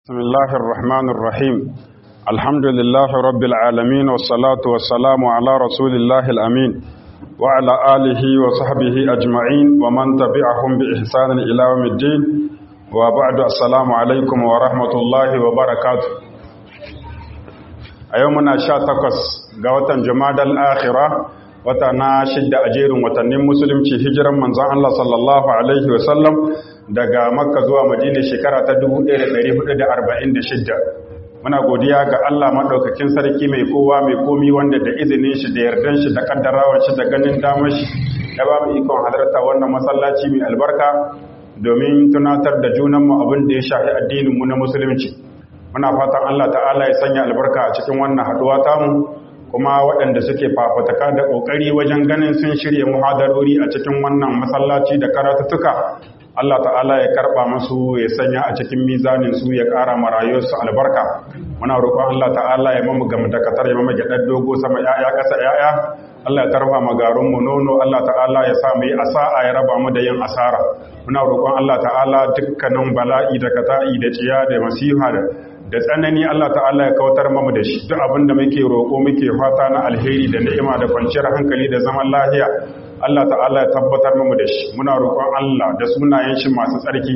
بسم الله الرحمن الرحيم الحمد لله رب العالمين والصلاة والسلام على رسول الله الأمين وعلى آله وصحبه أجمعين ومن تبعهم بإحسان إلى يوم الدين وبعد السلام عليكم ورحمة الله وبركاته أيومنا شاتقس قوة جماد الآخرة وتنا شد أجير وتنم مسلم هجرا من زعل الله صلى الله عليه وسلم daga makka zuwa madina shekara ta 1446 muna godiya ga Allah maɗaukakin sarki mai kowa mai komi wanda da izinin shi da yardan shi da kaddarawar shi da ganin damar shi ya ba mu ikon halarta wannan masallaci mai albarka domin tunatar da junanmu abin da ya shafi addinin mu na musulunci muna fatan Allah ta'ala ya sanya albarka a cikin wannan haɗuwa tamu kuma waɗanda suke fafataka da ƙoƙari wajen ganin sun shirya muhadarori a cikin wannan masallaci da karatuttuka Allah ta'ala ya karba masu ya sanya a cikin mizanin su ya ƙara marayuwarsu albarka muna roƙon Allah ta'ala ya mamu gama dakatar ya mamu gyaɗar dogo sama ya'ya ƙasa ya'ya Allah ya tarfa magarun mu nono Allah ta'ala ya sa mu yi asa'a ya raba mu da yin asara muna roƙon Allah ta'ala dukkanin bala'i da kata'i da ciya da masiha da tsanani Allah ta'ala ya kautar mamu da shi duk abin da muke roƙo muke fata na alheri da ni'ima da kwanciyar hankali da zaman lafiya Allah ta'ala ya tabbatar mu da shi muna roƙon Allah da sunayen shi masu tsarki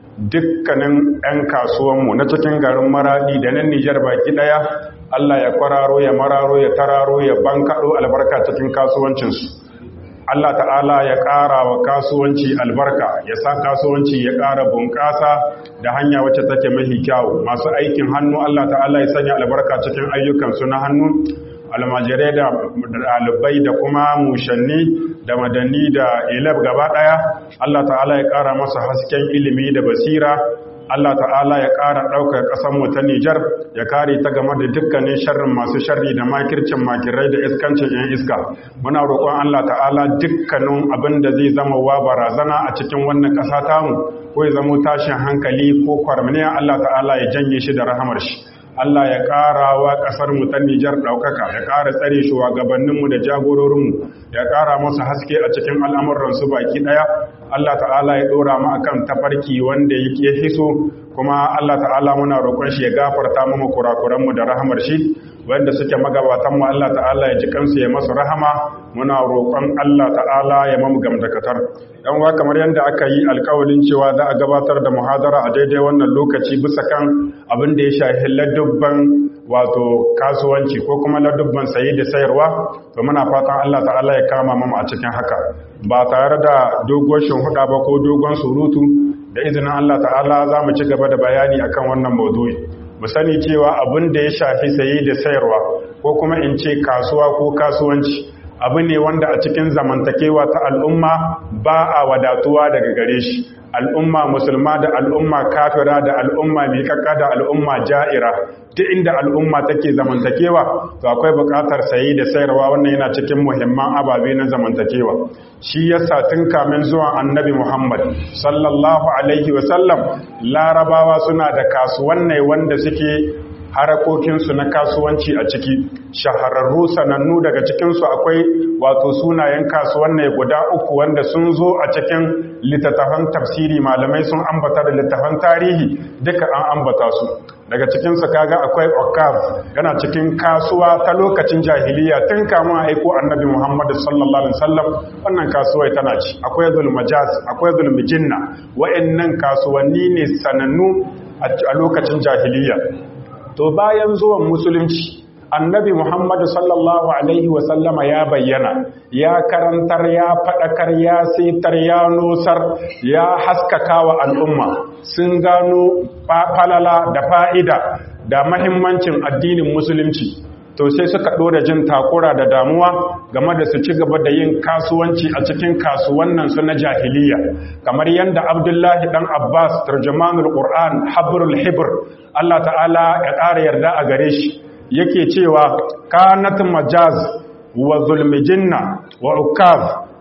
dukkanin 'yan kasuwanmu na cikin garin maradi da nan Nijar baki ɗaya Allah ya kwararo ya mararo ya tararo ya bankaɗo albarka cikin kasuwancinsu Allah ta'ala ya ƙara wa kasuwanci albarka ya sa kasuwanci ya ƙara bunƙasa da hanya wacce take mahi kyawu masu aikin hannu Allah ta'ala ya sanya albarka cikin ayyukansu na hannu almajirai da ɗalibai da kuma mushanni da madanni da ilab gaba ɗaya Allah ta'ala ya ƙara masa hasken ilimi da basira Allah ta'ala ya ƙara ɗaukar ƙasanmu ta Nijar ya kare ta game da dukkanin sharrin masu sharri da makircin makirai da iskancin 'yan iska muna roƙon Allah ta'ala dukkanin abin da zai zama wa barazana a cikin wannan ƙasa tamu ko ya zama tashin hankali ko kwarmaniya Allah ta'ala ya janye shi da rahamar shi Allah ya ƙara wa ƙasar mu ta Nijar ɗaukaka, ya ƙara tsare shugabanninmu da jagororinmu, ya ƙara musu haske a cikin al'amuransu baki ɗaya. Allah ta'ala ya ɗora mu akan tafarki wanda yake hiso, kuma Allah ta'ala muna roƙon shi ya gafarta mu kurakuranmu da rahamar shi, wanda suke magabatanmu Allah ta'ala ya ji kansu ya masu rahama, muna roƙon Allah ta'ala ya mamu gamdakatar. Yan wa kamar yadda aka yi alƙawalin cewa za a gabatar da muhadara a daidai wannan lokaci bisa kan abin da ya shafi ladubban wato kasuwanci ko kuma ladubban saye da sayarwa to muna fatan Allah ta'ala ya kama mamu a cikin haka ba tare da dogon huɗa ba ko dogon surutu da izinin Allah ta'ala za mu ci gaba da bayani akan wannan maudu'i mu sani cewa abin da ya shafi saye da sayarwa ko kuma in ce kasuwa ko kasuwanci abu ne wanda a cikin zamantakewa ta al'umma ba a wadatuwa daga gare shi al'umma musulma da al'umma kafira da al'umma miƙaƙa da al'umma ja'ira duk inda al'umma take zamantakewa to akwai buƙatar sayi da sayarwa wannan yana cikin muhimman ababe na zamantakewa shi yasa tun kamin zuwan annabi Muhammad sallallahu alaihi wasallam larabawa suna da kasuwannai wanda suke harakokinsu na kasuwanci a ciki shahararru sanannu daga cikinsu akwai wato sunayen kasuwannai guda uku wanda sun zo a cikin littattafan tafsiri malamai sun ambata da littattafan tarihi duka an ambata su daga cikinsu kaga akwai okaf yana cikin kasuwa ta lokacin jahiliya tun kamun aiko annabi muhammad sallallahu alaihi wasallam wannan kasuwai tana ci akwai zulmajaz akwai zulmijinna wa'annan kasuwanni ne sanannu a lokacin jahiliya to bayan zuwan musulunci annabi muhammadu sallallahu alaihi wasallama ya bayyana ya karantar ya faɗakar ya setar ya nosar ya haskaka wa al'umma sun gano falala da fa'ida da mahimmancin addinin musulunci to sai suka ɗora jin takura da damuwa game da su ci gaba da yin kasuwanci a cikin kasuwannan su na jahiliya kamar yadda abdullahi dan abbas tarjumanul qur'an habrul hibr Allah ta'ala ya ƙara yarda a gare shi yake cewa kanat majaz wa zulmijinna wa ukaz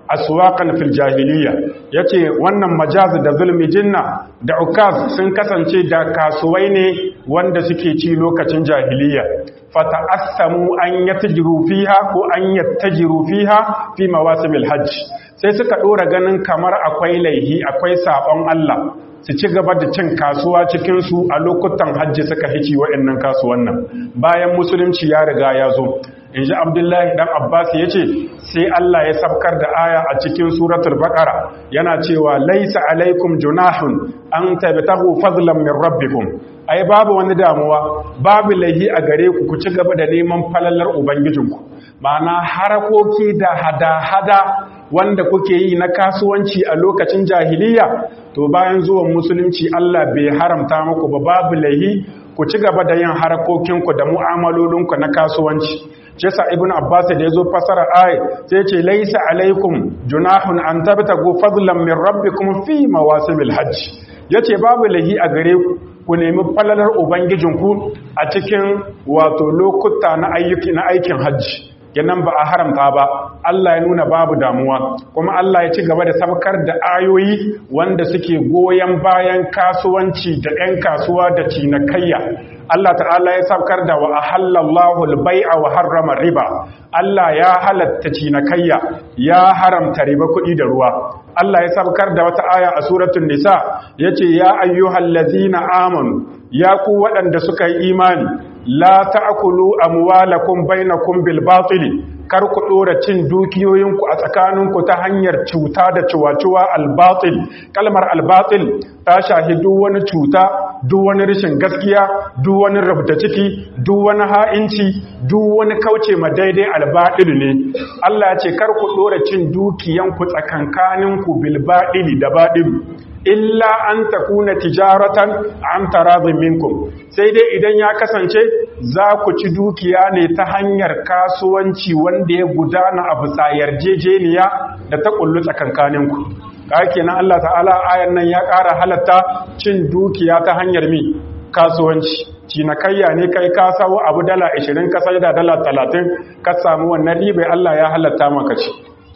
aswaqan fil jahiliya yace wannan majaz da zulmi jinna da ukaz sun kasance da kasuwai ne wanda suke ci lokacin jahiliya fata'assamu an yatajiru fiha ko an yattajiru fiha fi mawasimil hajj sai suka dora ganin kamar akwai laihi akwai sabon Allah su ci gaba da cin kasuwa cikin su a lokutan hajji suka hici wa'annan kasuwannan bayan musulunci ya riga ya zo inji abdullahi dan abbas ya ce sai allah ya sabkar da aya a cikin suratul baqara yana cewa laisa alaikum junahun an tabtahu fadlan min rabbikum ai babu wani damuwa babu laihi a gare ku ku ci gaba da neman falalar ubangijinku ma'ana harakoki da hada-hada wanda kuke yi na kasuwanci a lokacin jahiliya to bayan zuwan musulunci allah bai haramta muku ba babu laihi ku ci gaba da yin harakokinku da mu'amalolinku na kasuwanci shi yasa ibn abbas da yazo fasara ayi sai ce laisa alaikum junahun an tabtagu fadlan min rabbikum fi mawasimil hajj yace babu lahi a gare ku ku nemi falalar ubangijinku a cikin wato lokuta na ayyuki na aikin hajji kenan ba a haramta ba Allah ya nuna babu damuwa kuma Allah ya ci gaba da sabkar da ayoyi wanda suke goyon bayan kasuwanci da 'yan kasuwa da cinikayya Allah ta'ala ya sabkar da wa ahallallahu al-bai'a wa harrama riba Allah ya halatta cinikayya ya haramta riba kuɗi da ruwa Allah ya sabkar da wata aya a suratul nisa yace ya ayyuhallazina amanu ya ku waɗanda suka yi imani la ta'kulu amwalakum bainakum bil batili kar ku dora cin dukiyoyinku a tsakaninku ta hanyar cuta da ciwaciwa al-batil kalmar al-batil ta shahi duk wani cuta duk wani rashin gaskiya duk wani rabta ciki duk wani ha'inci duk wani kauce ma daidai al-batil ne Allah ya ce kar ku dora cin dukiyanku tsakankaninku bil batili da batil illa an takuna tijaratan an taradin minkum sai dai idan ya kasance za ku ci dukiya ne ta hanyar kasuwanci wanda ya gudana a bisa yarjejeniya da ta kullu tsakankaninku ka kenan Allah ta'ala ayan nan ya ƙara halatta cin dukiya ta hanyar mi kasuwanci cinikayya ne kai ka sawo abu dala 20 ka sai da dala 30 ka samu wannan ribai Allah ya halatta maka ci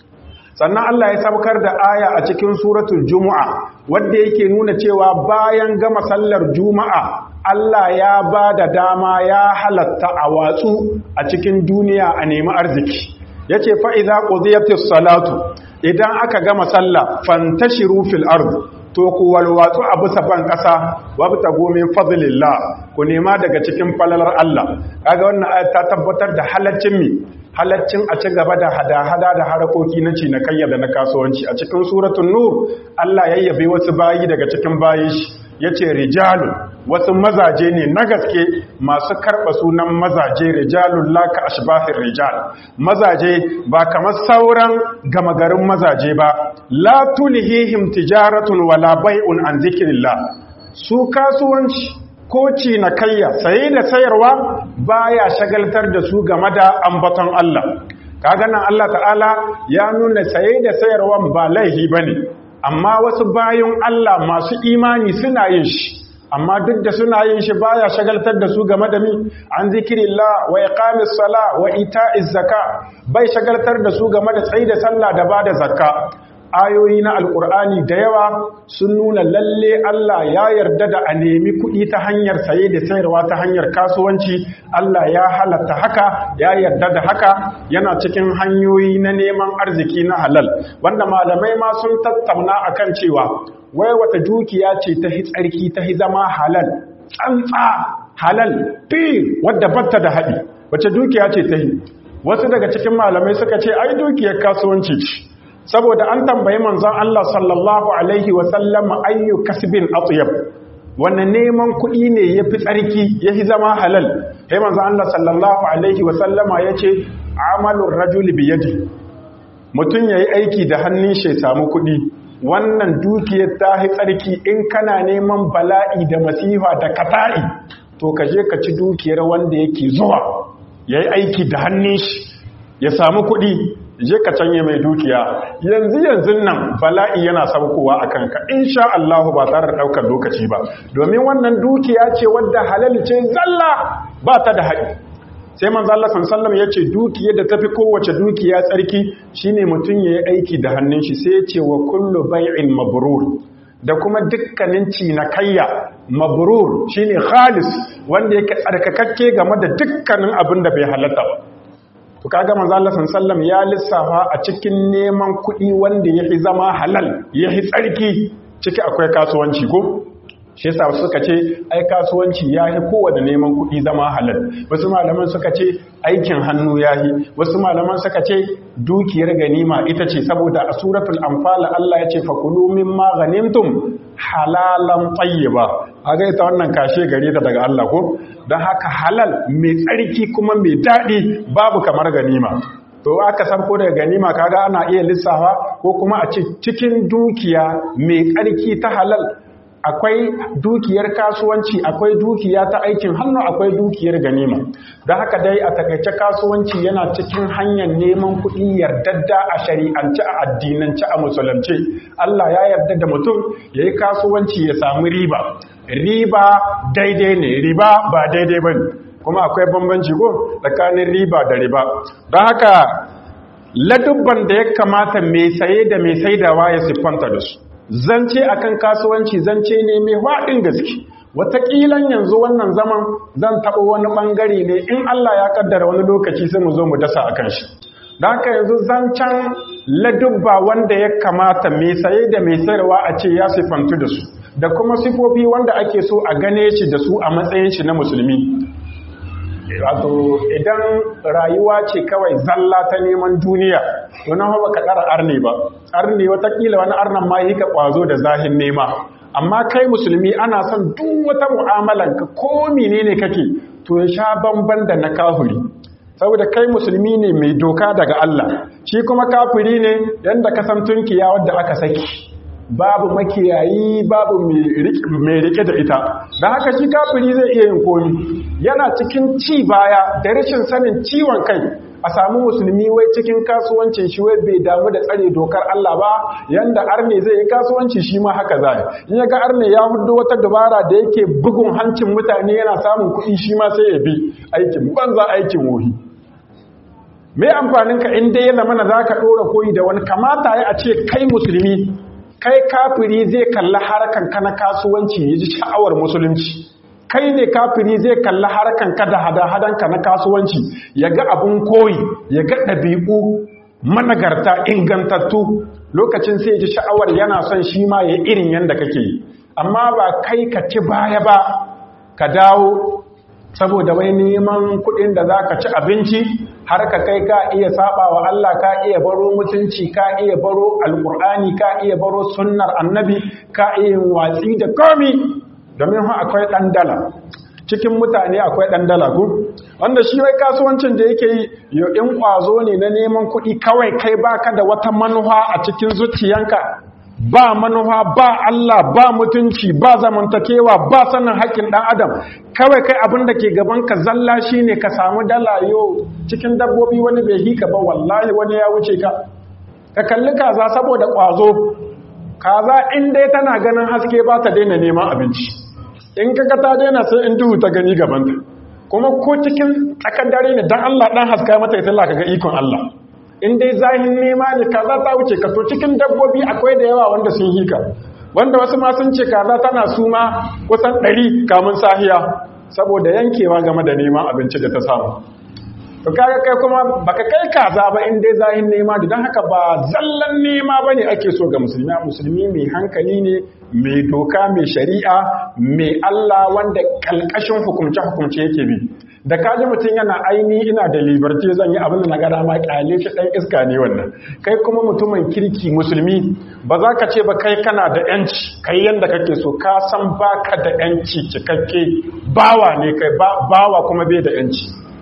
sannan Allah ya sabkar da aya a cikin suratul Juma'a wanda yake nuna cewa bayan gama sallar Juma'a Allah ya ba da dama ya halatta a watsu a cikin duniya a nemi arziki yace fa idza qudiyatis salatu idan aka gama sallah fantashiru fil ard to ku walwatsu a bisa ban ƙasa wabta gomin fadlillah ku nema daga cikin falalar Allah kaga wannan ayat ta tabbatar da halaccin mi halaccin a ci gaba da hada-hada da harakoki na cinikayya da na kasuwanci a cikin suratun nur Allah yayyabe wasu bayi daga cikin bayi shi ya ce rijalun wasu mazaje ne na gaske masu karɓa sunan mazaje rijalun laka ashbahin rijal mazaje ba kamar sauran gama garin mazaje ba la tulhihim tijaratun wala bai'un an zikrillah su kasuwanci ko cinikayya saye da sayarwa baya shagaltar da su game da ambaton Allah kaga nan Allah ta'ala ya nuna saye da sayarwan ba laihi bane amma wasu bayan Allah masu imani suna yin shi amma duk da suna yin shi baya shagaltar da su game da mi an zikirillah wa iqamis sala wa ita'iz zaka bai shagaltar da su game da tsayi da sallah da bada zakka ayoyi na alkur'ani da yawa sun nuna lalle Allah ya yarda da a nemi kuɗi ta hanyar saye da sayarwa ta hanyar kasuwanci Allah ya halatta haka ya yarda da haka yana cikin hanyoyi na neman arziki na halal wanda malamai ma sun tattauna akan cewa wai wata dukiya ce ta hi tsarki ta hi zama halal tsantsa halal fi wadda batta da haɗi wace dukiya ce ta hi wasu daga cikin malamai suka ce ai dukiyar kasuwanci ce saboda an tambayi manzon Allah sallallahu alaihi wasallam ayyu kasbin atyab wannan neman kuɗi ne yafi tsarki yafi zama halal sai manzon Allah sallallahu alaihi wasallama yace amalur rajuli bi yadi mutun yayi aiki da hannun shi samu kuɗi wannan dukiyar ta hi tsarki in kana neman bala'i da masifa da kata'i to ka je ka ci dukiyar wanda yake zuwa yayi aiki da hannun shi ya samu kuɗi je ka canye mai dukiya yanzu yanzu nan bala'i yana saukowa a kanka insha Allah ba tare da daukar lokaci ba domin wannan dukiya ce wadda halal ce zalla ba ta da haɗi sai manzo Allah sallallahu ya ce dukiyar da tafi kowace dukiya tsarki shine mutum yayi aiki da hannun shi sai ya ce wa kullu bai'in mabrur da kuma dukkanin cinikayya mabrur shine khalis wanda yake tsarkakakke game da dukkanin abin da bai halatta ba to kaga manzo Allah sallallahu ya lissafa a cikin neman kuɗi wanda yafi zama halal yafi tsarki ciki akwai kasuwanci ko shi yasa suka ce ai kasuwanci yafi kowanne neman kuɗi zama halal wasu malaman suka ce aikin hannu yahi wasu malaman suka ce dukiyar ganima ita ce saboda a suratul anfal Allah ya ce fakulu mimma ghanimtum halalan tayyiba aga ita wannan kashe gare ta daga Allah ko don haka halal mai tsarki kuma mai daɗi babu kamar ganima to aka sarko daga ganima kaga ana iya lissafa ko kuma a cikin dukiya mai tsarki ta halal akwai dukiyar kasuwanci akwai dukiya ta aikin hannu akwai dukiyar ganima don haka dai a takaice kasuwanci yana cikin hanyar neman kuɗi yardadda a shari'ance a addinance a musulunci Allah ya yarda da mutum ya yi kasuwanci ya samu riba riba daidai ne riba ba daidai ba ne kuma akwai bambanci ko tsakanin riba da riba don haka ladubban da ya kamata mai saye da mai saidawa ya siffanta da su zance akan kasuwanci zance ne mai waɗin gaske wataƙilan yanzu wannan zaman zan taɓa wani ɓangare ne in Allah ya kaddara wani lokaci sai mu zo mu dasa a kan shi da haka yanzu zancen ladubba wanda ya kamata mai saye da mai sayarwa a ce ya sifantu da su da kuma sifofi wanda ake so a gane shi da su a matsayin shi na musulmi wato idan rayuwa ce kawai zalla ta neman duniya to nan ba ka ƙara arne ba arne watakila wani arnan ma yi ka ƙwazo da zahin nema amma kai musulmi ana son duk wata mu'amalan ka ko menene kake to ya sha bamban da na kafiri saboda kai musulmi ne mai doka daga Allah shi kuma kafiri ne yanda ka san tunkiya wadda aka saki babu makiyayi babu mai rike da ita da haka shi kafiri zai iya yin komi yana cikin ci baya da rashin sanin ciwon kai a samu musulmi wai cikin kasuwancin shi wai bai damu da tsare dokar Allah ba yanda arne zai yi kasuwanci shi ma haka zai in ya ga arne ya hudu wata dabara da yake bugun hancin mutane yana samun kuɗi shi ma sai ya bi aikin banza aikin wohi me amfanin ka in dai ya zamana za ka ɗora koyi da wani kamata ya a ce kai musulmi kai kafiri zai kalli harkan ka na kasuwanci ya ji sha'awar musulunci kai ne kafiri zai kalli harkan ka da hada-hadan ka na kasuwanci ya ga abun koyi ya ga ɗabi'u managarta ingantattu lokacin sai ji sha'awar yana son shi ma ya irin yadda kake yi amma ba kai ka ci baya ba ka dawo saboda wai neman kuɗin da za ka ci abinci har ka kai ka iya saba wa Allah ka iya baro mutunci ka iya baro alkur'ani ka iya baro sunnar annabi ka iya watsi da komi domin ha akwai ɗan dala cikin mutane akwai ɗan dala ku wanda shi wai kasuwancin da yake yi in ƙwazo ne na neman kuɗi kawai kai baka da wata manufa a cikin zuciyanka ba manufa ba Allah ba mutunci ba zamantakewa ba sanin haƙƙin ɗan adam kawai kai abin da ke gaban ka zalla shine ka samu dala yau cikin dabbobi wani bai hika ba wallahi wani ya wuce ka ka kalli kaza saboda ƙwazo kaza in dai tana ganin haske ba ta daina neman abinci in kaga ta daina sai in duhu ta gani gabanta kuma ko cikin tsakar dare ne dan Allah dan haska mata ita Allah kaga ikon Allah in dai zahin nema ne kaza ta wuce ka to cikin dabbobi akwai da yawa wanda sun hika wanda wasu ma sun ce kaza tana suma kusan ɗari kamun sahiya saboda yankewa game da neman abinci da ta samu to kaga kai kuma baka kai kaza ba in dai zahin nema da don haka ba zallan nema bane ake so ga musulmi musulmi mai hankali ne mai doka mai shari'a mai Allah wanda kalkashin hukumce hukumce yake bi da kaji mutum yana aini ina da liberty zan yi abin da na ga dama kyale shi dan iska ne wannan kai kuma mutumin kirki musulmi ba za ka ce ba kai kana da yanci kai yanda kake so ka san baka da yanci cikakke bawa ne kai bawa kuma bai da yanci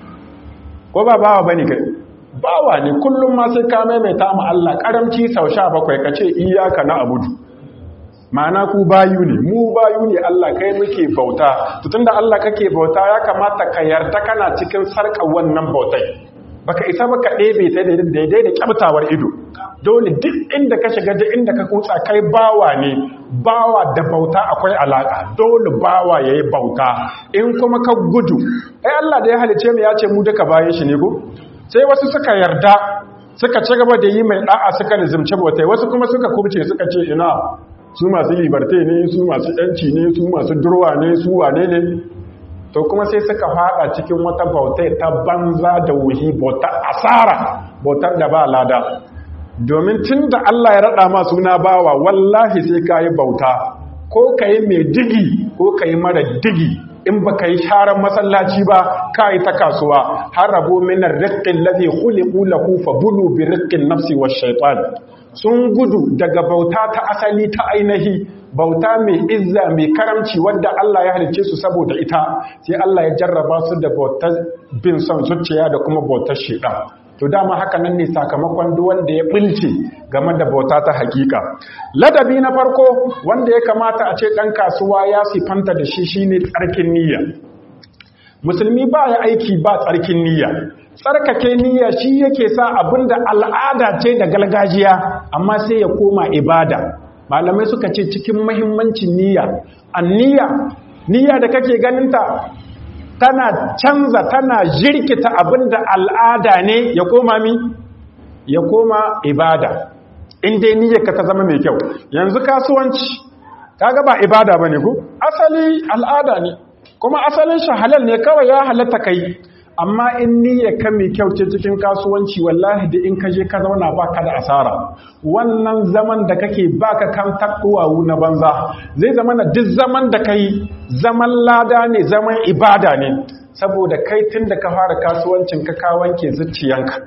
ko ba bawa bane kai bawa ne kullum ma sai ka maimaita ma Allah karamci sau 17 kace iyyaka na abudu ma'ana ku bayu ne mu bayu ne Allah kai muke bauta to tunda Allah kake bauta ya kamata ka yarda kana cikin sarkar wannan bautai baka isa baka ɗebe ta daidai da kyamtawar ido dole duk inda ka shiga duk inda ka kutsa kai bawa ne bawa da bauta akwai alaka dole bawa yayi bauta in kuma ka gudu ai Allah da ya halice mu ya ce mu duka bayan shi ne ko sai wasu suka yarda suka ci gaba da yi mai da'a suka nizimci bautai wasu kuma suka kubce suka ce ina su masu liberté ne su masu yanci ne su masu durwa ne su wane ne to kuma sai suka fada cikin wata bautai ta banza da wuhi bautar asara bautar da ba lada domin tun da Allah ya rada ma suna bawa wallahi sai ka yi bauta ko ka yi mai digi ko ka yi mara digi in ba ka yi sharar masallaci ba ka yi ta kasuwa har rabo minar riƙin lafi huliku lahu fa bulu bi riƙin nafsi wa shaitan sun gudu daga bauta ta asali ta ainihi bauta mai izza mai karamci wadda Allah ya halice su saboda ita sai Allah ya jarraba su da bautar bin son zuciya da kuma bautar shaitan to dama haka nan ne sakamakon duk wanda ya bilce game da bauta ta hakika ladabi na farko wanda ya kamata a ce dan kasuwa ya sifanta da shi shine tsarkin niyya musulmi ba ya aiki ba tsarkin niyya tsarkake niyya shi yake sa abinda al'ada ce da galgajiya amma sai ya koma ibada malamai suka ce cikin muhimmancin niyya anniya niyya da kake ganinta tana canza tana jirkita abinda al'ada ne ya koma mi ya koma ibada in dai niyyarka ta zama mai kyau yanzu kasuwanci kaga ba ibada bane ko asali al'ada ne kuma asalin shi halal ne kawai ya halatta kai amma in niyyarka mai kyau ce cikin kasuwanci wallahi da in ka je ka zauna baka da asara wannan zaman da kake baka kan takwawu na banza zai zama na duk zaman da kai zaman lada ne zaman ibada ne saboda kai tun da ka fara kasuwancin ka ka wanke zuciyanka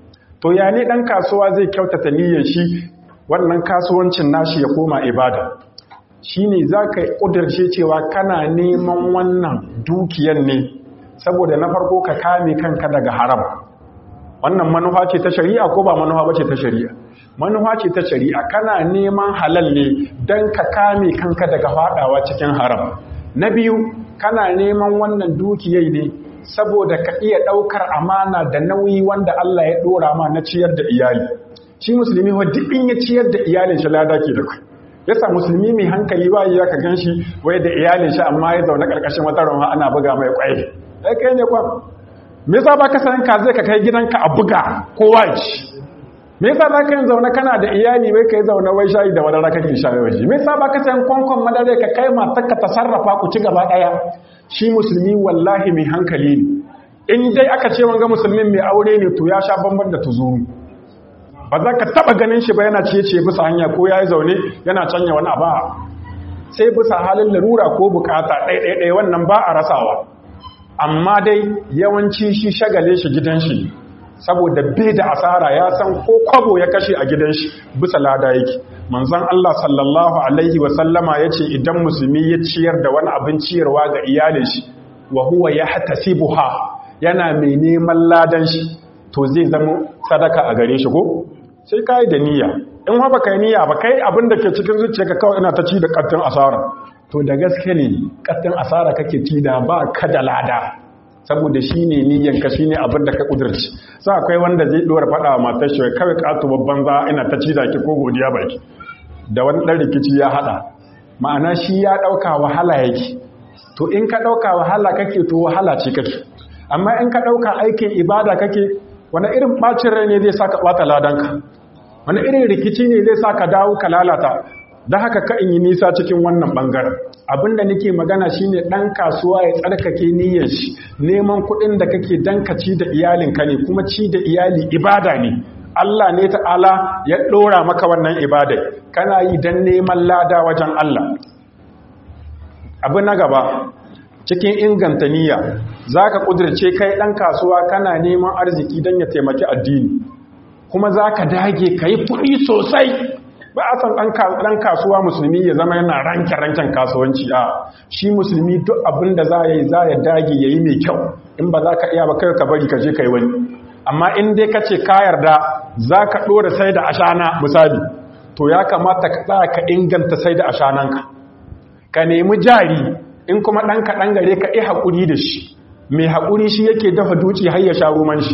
to ya ne dan kasuwa zai kyautata niyyar shi wannan kasuwancin nashi ya koma ibada shine zaka kudirce cewa kana neman wannan dukiyar ne saboda na farko ka kame kanka daga haram wannan manufa ce ta shari'a ko ba manufa bace ta shari'a manufa ce ta shari'a kana neman halal ne dan ka kame kanka daga fadawa cikin haram na biyu kana neman wannan dukiyai ne saboda ka iya daukar amana da nauyi wanda Allah ya dora ma na ciyar da iyali shi musulmi wa duk in ya ciyar da iyalin shi lada ke da kai yasa musulmi mai hankali ba ya ka ganshi wai da iyalin shi amma ya zaune karkashin wata ruwa ana buga mai kwai ai kai ne kwan me yasa baka san ka zai ka kai gidanka a buga kowa ci me yasa zaka yin zaune kana da iyali wai kai zaune wai shayi da wadara kake shayi waje me yasa baka san kwankwan madare ka kai matarka ta sarrafa ku ci gaba daya shi musulmi wallahi mai hankali ne in dai aka ce wanga musulmin mai aure ne to ya sha bamban da tuzuru ba za ka taba ganin shi ba yana ciye-ciye bisa hanya ko ya yi zaune yana canya wani abu sai bisa halin larura ko bukata ɗaiɗaiɗai wannan ba a rasawa amma dai yawanci shi shagale shi gidan shi saboda bai da asara ya san ko kwabo ya kashe a gidan shi bisa lada yake manzon Allah sallallahu alaihi wa sallama yace idan musulmi ya ciyar da wani abin ciyarwa ga iyalin shi wa huwa yahtasibuha yana mai neman ladan shi to zai zama sadaka a gare shi ko sai kai da niyya in ha baka yi niyya ba kai abin da ke cikin zuciyarka kawai ina ta ci da kattin asara to da gaske ne kattin asara kake ci da ba ka da lada saboda shi ne niyyanka shi ne abin da ka ƙudurci sa akwai wanda zai ɗuwar faɗa wa matar shi kawai ƙato babban za ina ta ci da ki ko godiya baki da wani ɗan rikici ya haɗa ma'ana shi ya ɗauka wahala yake to in ka ɗauka wahala kake to wahala ce kake amma in ka ɗauka aikin ibada kake wani irin ɓacin rai ne zai sa ka ɓata ladanka wani irin rikici ne zai sa ka dawo ka lalata don haka ka in yi nisa cikin wannan ɓangaren abinda nake magana shine ɗan kasuwa ya tsarkake niyyar shi neman kuɗin da kake dan ka ci da iyalinka ne kuma ci da iyali ibada ne Allah ne ta'ala ya ɗora maka wannan ibada kana yi don neman lada wajen Allah abu na gaba cikin inganta niyya za ka ƙudurce kai ɗan kasuwa kana neman arziki don ya taimaki addini kuma za ka dage ka yi kuɗi sosai ba a san ɗan kasuwa musulmi ya zama yana ranke-ranken kasuwanci a shi musulmi duk abin da za ya yi za ya dage ya yi mai kyau in ba za ka iya ba kai ka bari ka je ka yi wani amma in dai ka ce ka yarda za ka ɗora sai da ashana misali to ya kamata ka tsaya ka inganta sai da ashananka ka nemi jari in kuma ɗan kaɗan gare ka yi haƙuri da shi mai haƙuri shi yake dafa duci har ya sha roman shi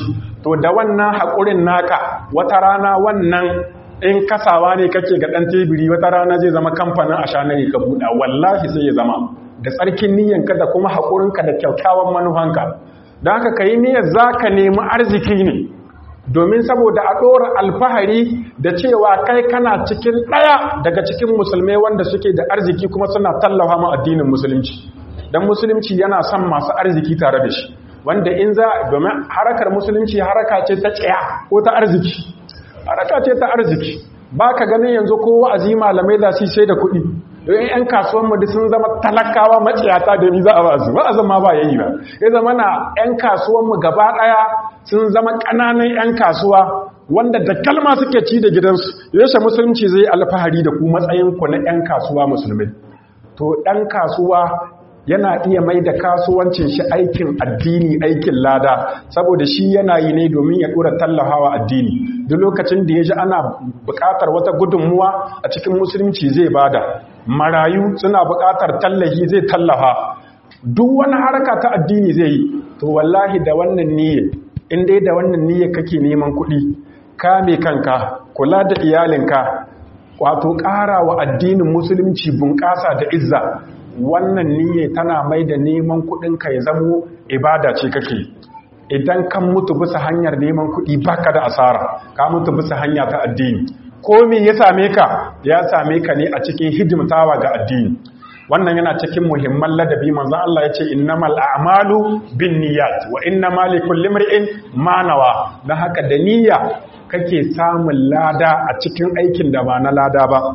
to da wannan haƙurin naka wata rana wannan in kasawa ne kake ga ɗan tebiri wata rana zai zama kamfanin a shanayi ka buɗa wallahi sai ya zama da tsarkin niyyanka da kuma haƙurinka da kyakkyawan manufanka don haka ka yi niyyar za ka nemi arziki ne domin saboda a ɗora alfahari da cewa kai kana cikin ɗaya daga cikin musulmai wanda suke da arziki kuma suna tallafa ma addinin musulunci don musulunci yana son masu arziki tare da shi wanda in za domin harakar musulunci haraka ce ta tsaya ko ta arziki haraka ce ta arziki ba ka ganin yanzu ko wa'azi malamai za su sai da kuɗi don yan kasuwan mu sun zama talakawa maciyata da ni za a basu wa'azin ma ba yayi ba ya zama na yan kasuwan mu gaba ɗaya sun zama ƙananan yan kasuwa wanda da kalma suke ci da gidansu yaushe musulunci zai alfahari da ku matsayin ku na yan kasuwa musulmai to ɗan kasuwa yana iya mai da kasuwancin shi aikin addini aikin lada saboda shi yana yi ne domin ya dora tallafawa addini duk lokacin da ya ji ana buƙatar wata gudunmuwa a cikin musulunci zai bada marayu suna buƙatar tallafi zai tallafa duk wani haraka ta addini zai yi to wallahi da wannan niyya in dai da wannan niyya kake neman kuɗi kame kanka kula da iyalinka wato ƙara wa addinin musulunci bunƙasa da izza wannan niyya tana mai da neman kuɗinka ya zamo ibada ce kake idan kan mutu bisa hanyar neman kuɗi baka da asara ka mutu bisa hanya ta addini ko me ya same ka ya same ka ne a cikin hidimtawa ga addini wannan yana cikin muhimman ladabi manzo Allah ya ce innamal a'malu binniyat wa innamal likulli imrin ma nawa dan haka da niyya kake samun lada a cikin aikin da ba na lada ba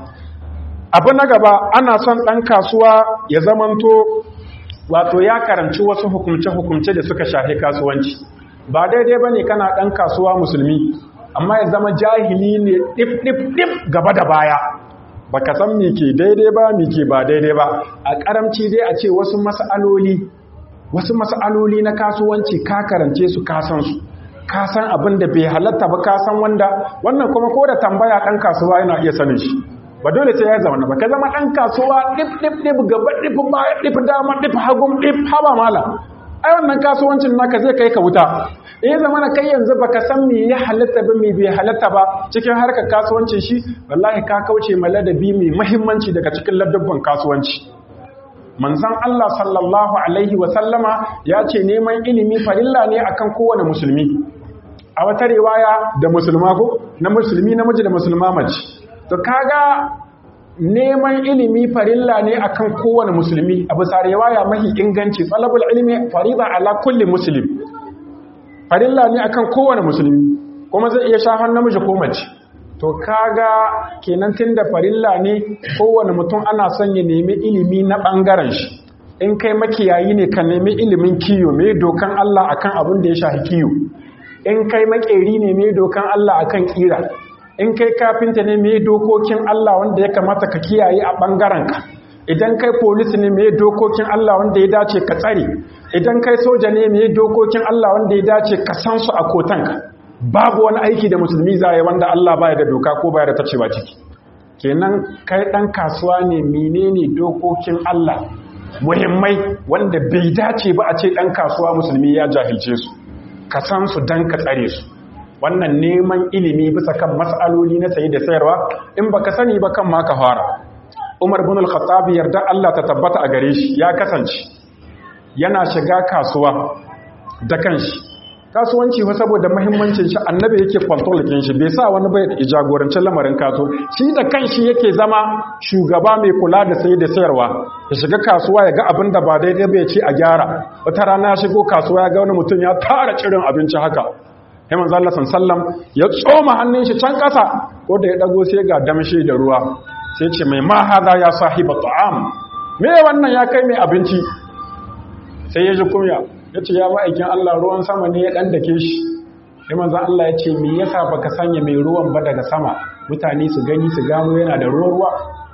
abu na gaba ana son ɗan kasuwa ya zamanto wato ya karanci wasu hukumce-hukumce da suka shafi kasuwanci ba daidai ba ne kana ɗan kasuwa musulmi amma ya zama jahili ne ɗif-ɗif-ɗif gaba da baya ba ka san mike daidai ba mike ba daidai ba a ƙaramci dai a ce wasu mas'aloli wasu mas'aloli na kasuwanci ka karance su kasan su ka san abin da bai halatta ba ka san wanda wannan kuma ko da tambaya ɗan kasuwa yana iya sanin shi ba dole sai ya zama ba ka zama ɗan kasuwa ɗif ɗif ɗif gaba ɗif baya ɗif dama ɗif hagun ɗif haba mala ai wannan kasuwancin naka zai kai ka wuta in zama na kai yanzu baka san me ya halatta ba me bai halatta ba cikin harkar kasuwancin shi wallahi ka kauce ma ladabi mai muhimmanci daga cikin ladabban kasuwanci manzon Allah sallallahu alaihi wa sallama ya ce neman ilimi farilla ne akan kowane musulmi a wata riwaya da musulma ko na musulmi namiji da musulma mace to kaga neman ilimi farilla ne akan kowane musulmi a bisa riwaya mahi inganci talabul ilmi farida ala kulli muslim farilla ne akan kowane musulmi kuma zai iya shafan namiji ko mace to kaga kenan tunda farilla ne kowane mutum ana son ya nemi ilimi na bangaren shi in kai makiyayi ne ka nemi ilimin kiyo me dokan Allah akan abin da ya shafi kiyo in kai makeri ne me dokan Allah akan kira in kai kafinta ne me dokokin Allah wanda ya kamata ka kiyaye a ɓangarenka idan kai polisi ne me dokokin Allah wanda ya dace ka tsare idan kai soja ne me dokokin Allah wanda ya dace ka san su a kotanka babu wani aiki da musulmi zai wanda Allah baya da doka ko baya da tacewa ciki kenan kai dan kasuwa ne menene dokokin Allah muhimmai wanda bai dace ba a ce dan kasuwa musulmi ya jahilce su ka san su dan ka tsare su wannan neman ilimi bisa kan mas'aloli na sayi da sayarwa in baka sani ba kan ma ka fara Umar bin al-Khattab yarda Allah ta tabbata a gare shi ya kasance yana shiga kasuwa da kanshi kasuwanci fa saboda muhimmancin shi annabi yake control kin shi bai sa wani bai jagorancin lamarin kaso shi da kanshi yake zama shugaba mai kula da sayi da sayarwa ya shiga kasuwa ya ga abin da ba daidai bai ce a gyara wata rana ya shigo kasuwa ya ga wani mutum ya tara cirin abinci haka sai manzo Allah sallam ya tsoma hannun shi can kasa ko da ya dago sai ga damshi da ruwa sai ce mai ma hada ya sahiba ta'am me wannan ya kai mai abinci sai ya ji kunya ya ce ya ma'aikin Allah ruwan sama ne ya dan dake shi sai manzo Allah ya ce me yasa baka sanya mai ruwan ba daga sama mutane su gani su gano yana da ruwa ruwa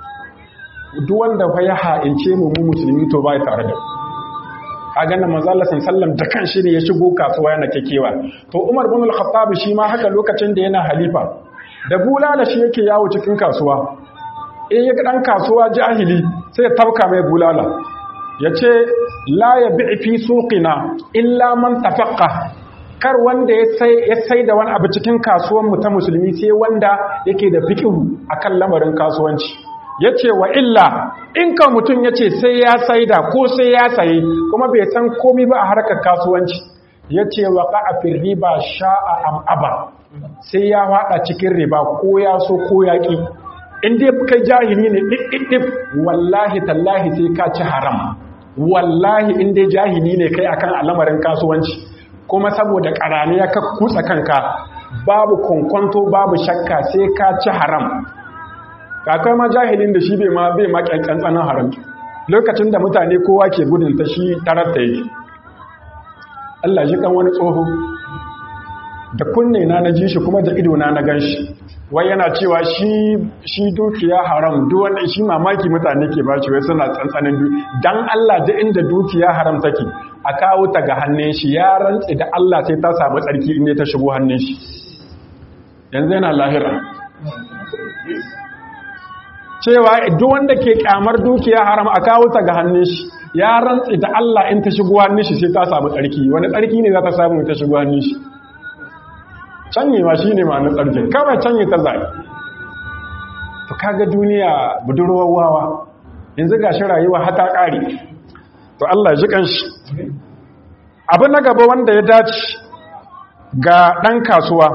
duk wanda fa ya ha'ince mu mu musulmi to bai tare da mu a ganin manzala sallam da kan shi ne ya shigo kasuwa yana kekewa to umar bin al-khattab shi ma haka lokacin da yana halifa da bulala shi yake yawo cikin kasuwa in ya dan kasuwa jahili sai ya tauka mai bulala yace la yabi fi suqina illa man tafaqqa kar wanda ya sai da wani abu cikin kasuwanmu ta musulmi sai wanda yake da fikihu akan lamarin kasuwanci ya ce wa illa in ka mutum ya ce sai ya saida ko sai ya saye kuma bai san komi ba a harkar kasuwanci ya ce wa ƙa'afin riba sha'a am'aba sai ya haɗa cikin riba ko ya so ko ya ƙi in dai kai jahili ne ɗiɗɗiɗɗif wallahi tallahi sai ka ci haram wallahi in dai jahili ne kai akan al'amarin kasuwanci kuma saboda ƙarani ya ka kutsa kanka babu kwankwanto babu shakka sai ka ci haram kakai ma jahilin da shi bai ma bai ma ƙyanƙyan tsanan haram lokacin da mutane kowa ke gudun ta shi tarar ta yake Allah shi kan wani tsoho da kunne na na ji shi kuma da ido na na gan shi wai yana cewa shi shi dukiya haram duk wanda shi mamaki mutane ke bashi wai suna tsantsanin du dan Allah da inda dukiya haram take a kawo ta ga hannun shi ya rantsi da Allah sai ta samu tsarki inda ta shigo hannun shi yanzu yana lahira cewa duk wanda ke kyamar dukiya haram a kawo ta ga hannun shi ya rantsi da Allah in ta shigo hannun shi sai ta samu tsarki wani tsarki ne za ta samu ta shigo hannun shi canyewa shi ne ma'anar tsarkin kawai canye ta zai to kaga duniya budurwar wawa yanzu ga shi rayuwa hata ƙari to Allah ji kanshi abin na gaba wanda ya dace ga ɗan kasuwa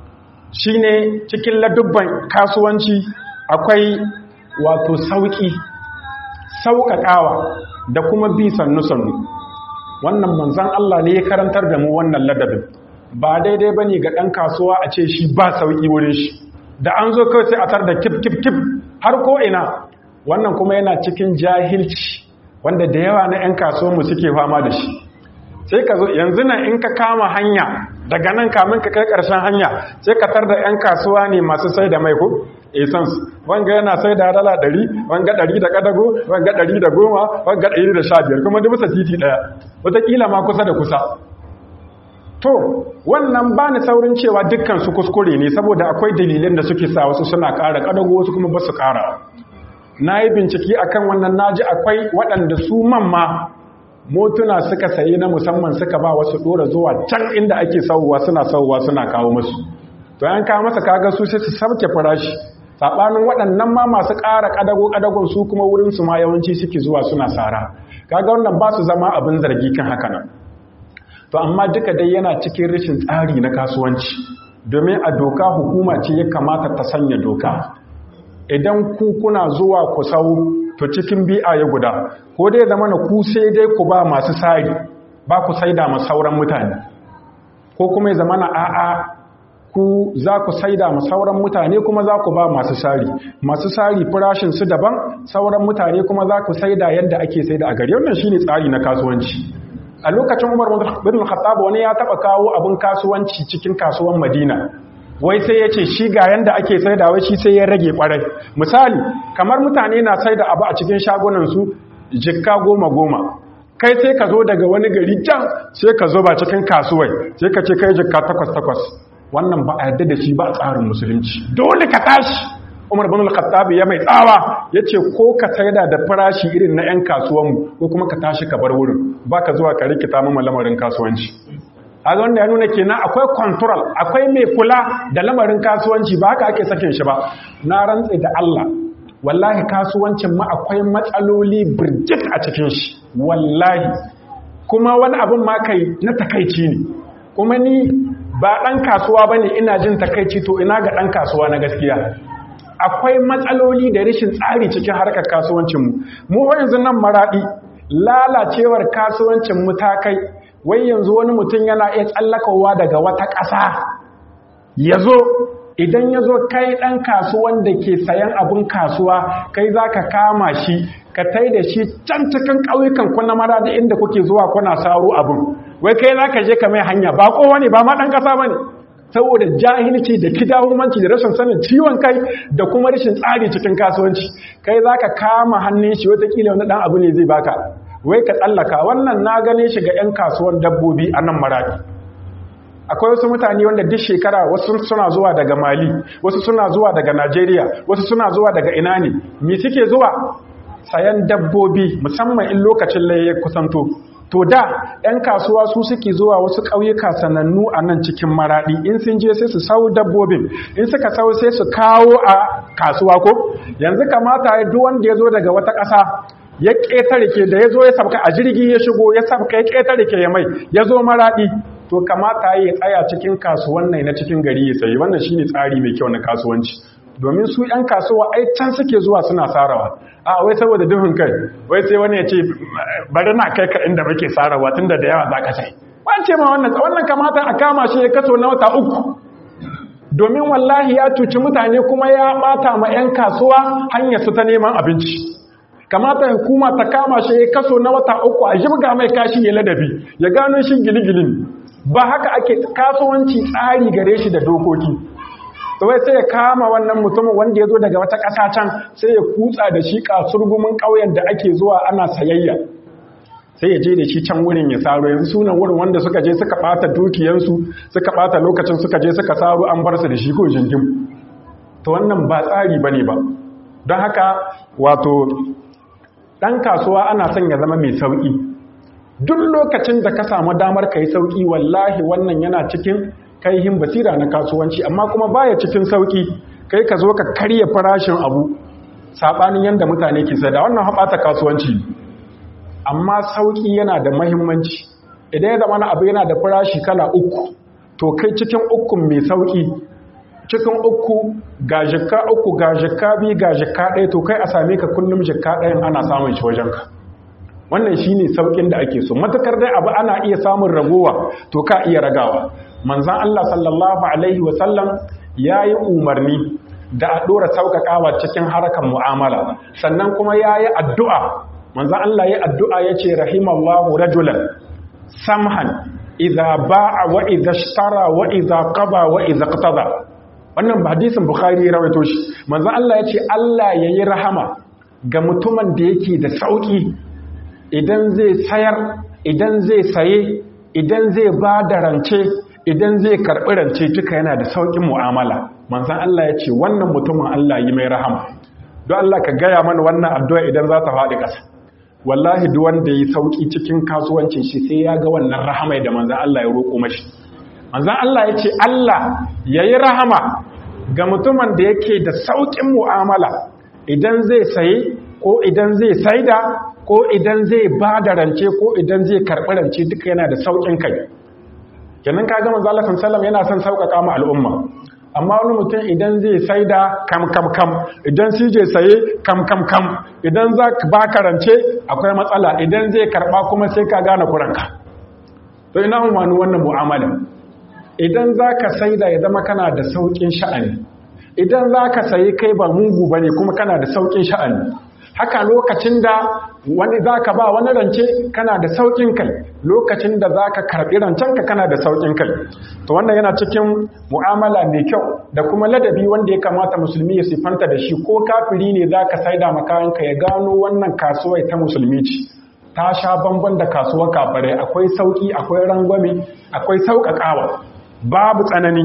shine cikin ladubban kasuwanci akwai wato sauƙi sauƙaƙawa da kuma bi sannu-sannu wannan manzan Allah ne ya karantar da mu wannan ladabin ba daidai ba ne ga ɗan kasuwa a ce shi ba sauƙi wurin shi da an zo kawai sai a tar da kif kif kif har ko ina wannan kuma yana cikin jahilci wanda da yawa na 'yan kasuwanmu suke fama da shi sai ka zo yanzu nan in ka kama hanya daga nan kamin ka kai ƙarshen hanya sai ka tar da 'yan kasuwa ne masu sai da mai ko essence wanga yana sai da dala ɗari wanga ɗari da ƙadago wanga ɗari da goma wanga ɗari da sha biyar kuma duk bisa titi ɗaya wataƙila ma kusa da kusa to wannan ba ni saurin cewa dukkan su kuskure ne saboda akwai dalilin da suke sa wasu suna ƙara ƙadago wasu kuma ba su ƙara na yi bincike akan wannan naji akwai waɗanda su mamma motuna suka sayi na musamman suka ba wasu ɗora zuwa can inda ake sauwa suna sauwa suna kawo musu to yan kawo masa kaga su sai su sauke farashi saɓanin waɗannan ma masu ƙara ƙadago ƙadagon su kuma wurin su ma yawanci suke zuwa suna sara kaga wannan ba su zama abin zargi kan haka nan to amma duka dai yana cikin rashin tsari na kasuwanci domin a doka hukuma ce ya kamata ta sanya doka idan ku kuna zuwa ku sau to cikin bi'a ya guda ko dai zama na ku sai dai ku ba masu sari ba ku saida ma sauran mutane ko kuma ya zama na a'a ku za ku saida ma sauran mutane kuma za ku ba masu sari masu sari farashin su daban sauran mutane kuma za ku saida yadda ake saida a gari wannan shine tsari na kasuwanci a lokacin Umar bin Khattab wani ya taba kawo abin kasuwanci cikin kasuwan Madina wai sai ya ce shi ga yanda ake saida wai shi sai ya rage kwarai misali kamar mutane na saida abu a cikin shagunan su jikka goma goma kai sai ka zo daga wani gari can sai ka zo ba cikin kasuwai sai ka ce kai jikka takwas takwas wannan ba a yarda da shi ba a tsarin musulunci dole ka tashi Umar bin Al-Khattab ya mai tsawa yace ko ka saida da farashi irin na 'yan kasuwanmu ko kuma ka tashi ka bar wurin baka zuwa ka rikita mu lamarin kasuwanci a wanda ya nuna kenan akwai control akwai mai kula da lamarin kasuwanci ba haka ake sakin shi ba na rantse da Allah wallahi kasuwancin ma akwai matsaloli birjit a cikin shi wallahi kuma wani abin ma kai na takaici ne kuma ni ba ɗan kasuwa ba ne ina jin takaici to ina ga ɗan kasuwa na gaskiya akwai matsaloli da rashin tsari cikin harkar kasuwancinmu mu yanzu nan maraɗi lalacewar kasuwancinmu ta kai wai yanzu wani mutum yana iya tsallakawa daga wata ƙasa ya zo idan ya zo kai ɗan kasuwan da ke sayan abin kasuwa kai za ka kama shi ka tai da shi can cikin ƙauyukan kuna mara da inda kuke zuwa kuna saro abin wai kai za ka je ka mai hanya ba kowa ne ba ma ɗan ƙasa ba ne saboda jahilci da kidahumanci da rashin sanin ciwon kai da kuma rashin tsari cikin kasuwanci kai za ka kama hannun shi watakila wani ɗan abu ne zai baka wai ka tsallaka wannan na gane shi ga 'yan kasuwan dabbobi a nan maraɗi akwai wasu mutane wanda duk shekara wasu suna zuwa daga mali wasu suna zuwa daga najeriya wasu suna zuwa daga ina ne me suke zuwa sayan dabbobi musamman in lokacin laye kusanto to da 'yan kasuwa su suke zuwa wasu ƙauyuka sanannu a nan cikin maraɗi in sun je sai su sau dabbobin in suka sau sai su kawo a kasuwa ko yanzu kamata ya duk wanda ya zo daga wata ƙasa ya ƙetare ke da ya zo ya sabka a jirgi ya shigo ya sabka ya ƙetare ke ya mai ya zo maraɗi to kamata ya tsaya cikin kasuwan na cikin gari ya sayi wannan shine tsari mai kyau na kasuwanci domin su 'yan kasuwa ai can suke zuwa suna sarawa a wai saboda duhun kai wai sai wani ya ce bari na kai ka inda muke sarawa tunda da yawa za ka sai wance ma wannan wannan kamata a kama shi ya kaso na wata uku domin wallahi ya cuci mutane kuma ya bata ma 'yan kasuwa hanyar su ta neman abinci kamata hukuma ta kama shi ya kaso na wata uku a jibga mai kashi ya ladabi ya gano shi giligilin ba haka ake kasuwanci tsari gare shi da dokoki wai sai ya kama wannan mutumin wanda ya zo daga wata ƙasa can sai ya kutsa da shi kasurgumin ƙauyen da ake zuwa ana sayayya sai ya je da shi can wurin ya saro yanzu sunan wurin wanda suka je suka ɓata dukiyansu suka ɓata lokacin suka je suka saro an bar su da shi ko jingim to wannan ba tsari ba ne ba don haka wato ɗan kasuwa ana son ya zama mai sauƙi duk lokacin da ka samu damar ka yi sauƙi wallahi wannan yana cikin kaihin basira na kasuwanci amma kuma baya cikin sauki kai ka zo ka karya farashin abu sabanin yanda mutane ke sai da wannan haɓata kasuwanci amma sauki yana da mahimmanci idan ya zama abu yana da farashi kala uku to kai cikin ukun mai sauki cikin uku ga jikka uku ga jikka biyu ga jikka ɗaya to kai a same ka kullum jikka ɗayan ana samun shi wajenka wannan shine saukin da ake so matakar dai abu ana iya samun ragowa to ka iya ragawa manzan Allah sallallahu Alaihi wasallam ya yi umarni da a ɗora sauƙaƙawa cikin harkar mu'amala sannan kuma ya yi addu'a manzan Allah ya addu'a ya ce rahimallahu rajulan samhan iza ba'a wa iza shtara wa iza qaba wa iza qtada wannan hadisin bukhari ya rawaito shi manzan Allah ya ce Allah ya yi rahama ga mutumin da yake da sauƙi idan zai sayar idan zai saye idan zai ba da rance idan zai karɓi rance duka yana da sauƙin mu'amala manzan Allah ya ce wannan mutumin Allah yi mai rahama don Allah ka gaya mana wannan addu'a idan za ta faɗi ƙasa wallahi duk wanda yi sauƙi cikin kasuwancin shi sai ya ga wannan rahama da manzan Allah ya roƙo mashi manzan Allah ya ce Allah ya yi rahama ga mutumin da yake da sauƙin mu'amala idan zai saye ko idan zai saida ko idan zai ba da rance ko idan zai karɓi rance duka yana da sauƙin kai kenan ka gama zalafin salam yana son sauƙaƙa ma al'umma amma wani mutum idan zai sai da kam kam kam idan shi je saye kam kam kam idan za ka ba karance akwai matsala idan zai karɓa kuma sai ka gane kuranka to ina umarni wannan mu'amala idan za ka sai da ya zama kana da sauƙin sha'ani idan za ka sayi kai ba mugu ba ne kuma kana da sauƙin sha'ani haka lokacin da wani za ka ba wani rance kana da sauƙin kai lokacin da za ka karɓi rancenka kana da sauƙin kai to wannan yana cikin mu'amala mai kyau da kuma ladabi wanda ya kamata musulmi ya sifanta da shi ko kafiri ne za ka saida makayanka ya gano wannan kasuwai ta musulmi ce ta sha bamban da kasuwar kafirai akwai sauƙi akwai rangwame akwai sauƙaƙawa babu tsanani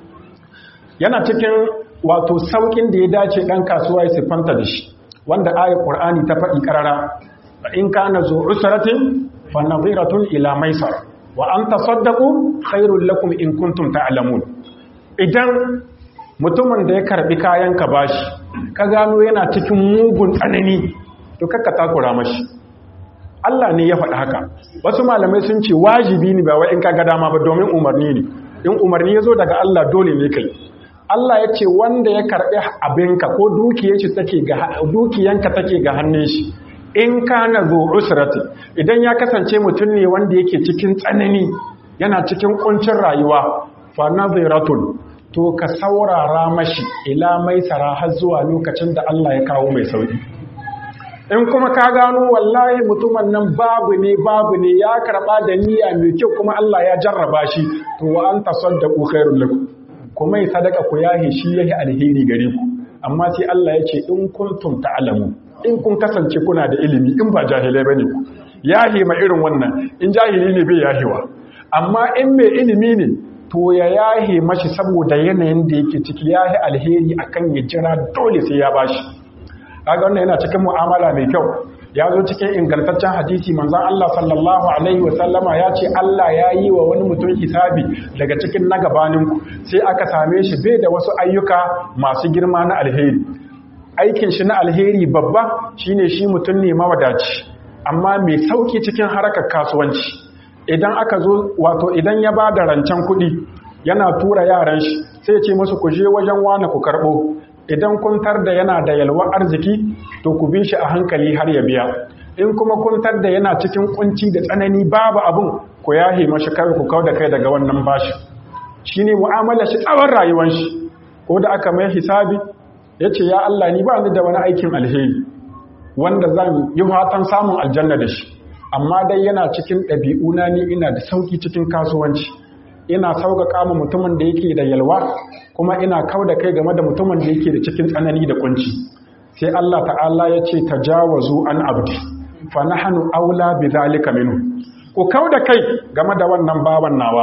yana cikin wato sauƙin da ya dace ɗan kasuwa ya siffanta da shi wanda ayar ƙur'ani ta faɗi ƙarara in kana zo usratin fa nadhiratun ila maisar wa an tasaddaqu khairul lakum in kuntum ta'lamun idan mutumin da ya karbi kayan ka bashi ka gano yana cikin mugun tsanani to kakka takura mashi Allah ne ya faɗi haka wasu malamai sun ce wajibi ne ba wai in ka ga dama ba domin umarni ne in umarni ya zo daga Allah dole ne kai Allah ya ce wanda ya karɓi abinka ko dukiyanka take ga hannun shi in kana zo usrati idan ya kasance mutum ne wanda yake cikin tsanani yana cikin kuncin rayuwa fa nadhiratun to ka saurara mashi ila maisara har zuwa lokacin da Allah ya kawo mai sauki in kuma ka gano wallahi mutumin nan babu ne babu ne ya karɓa da niyya mai kyau kuma Allah ya jarraba shi to wa anta saddaqu khairul lakum kuma yi sadaka ku yahe shi yahi alheri gare ku amma sai Allah ya ce in kuntum ta'lamu in kun kasance kuna da ilimi in ba jahilai bane ku yahe ma irin wannan in jahili ne bai yahewa amma in mai ilimi ne to ya yahe mashi saboda yanayin da yake ciki yahi alheri akan ya jira dole sai ya bashi kaga wannan yana cikin mu'amala mai kyau ya zo cikin ingantaccen hadisi manzon Allah sallallahu alaihi wa sallama ya ce Allah ya yi wa wani mutum hisabi daga cikin na gabaninku sai aka same shi bai da wasu ayyuka masu girma na alheri aikin shi na alheri babba shine shi mutum ne mawadaci amma mai sauki cikin harkar kasuwanci idan aka zo wato idan ya ba da rancen kuɗi yana tura yaran shi sai ya ce musu ku je wajen wane ku karɓo idan kun da yana da yalwar arziki to ku bi shi a hankali har ya biya in kuma kun da yana cikin kunci da tsanani babu abun ku yahe mashi kawai ku kau da kai daga wannan bashi shine mu'amala shi tsawon rayuwar shi ko da aka mai hisabi ya ce ya Allah ni ba ni da wani aikin alheri wanda zan yi fatan samun aljanna da shi amma dai yana cikin ɗabi'una ni ina da sauki cikin kasuwanci ina sauƙaƙa ma mutumin da yake da yalwa kuma ina kau da kai game da mutumin da yake da cikin tsanani da kunci sai Allah ta'ala ya ce tajawazu an abdi fa nahnu aula bi zalika minhu ku kau da kai game da wannan baban nawa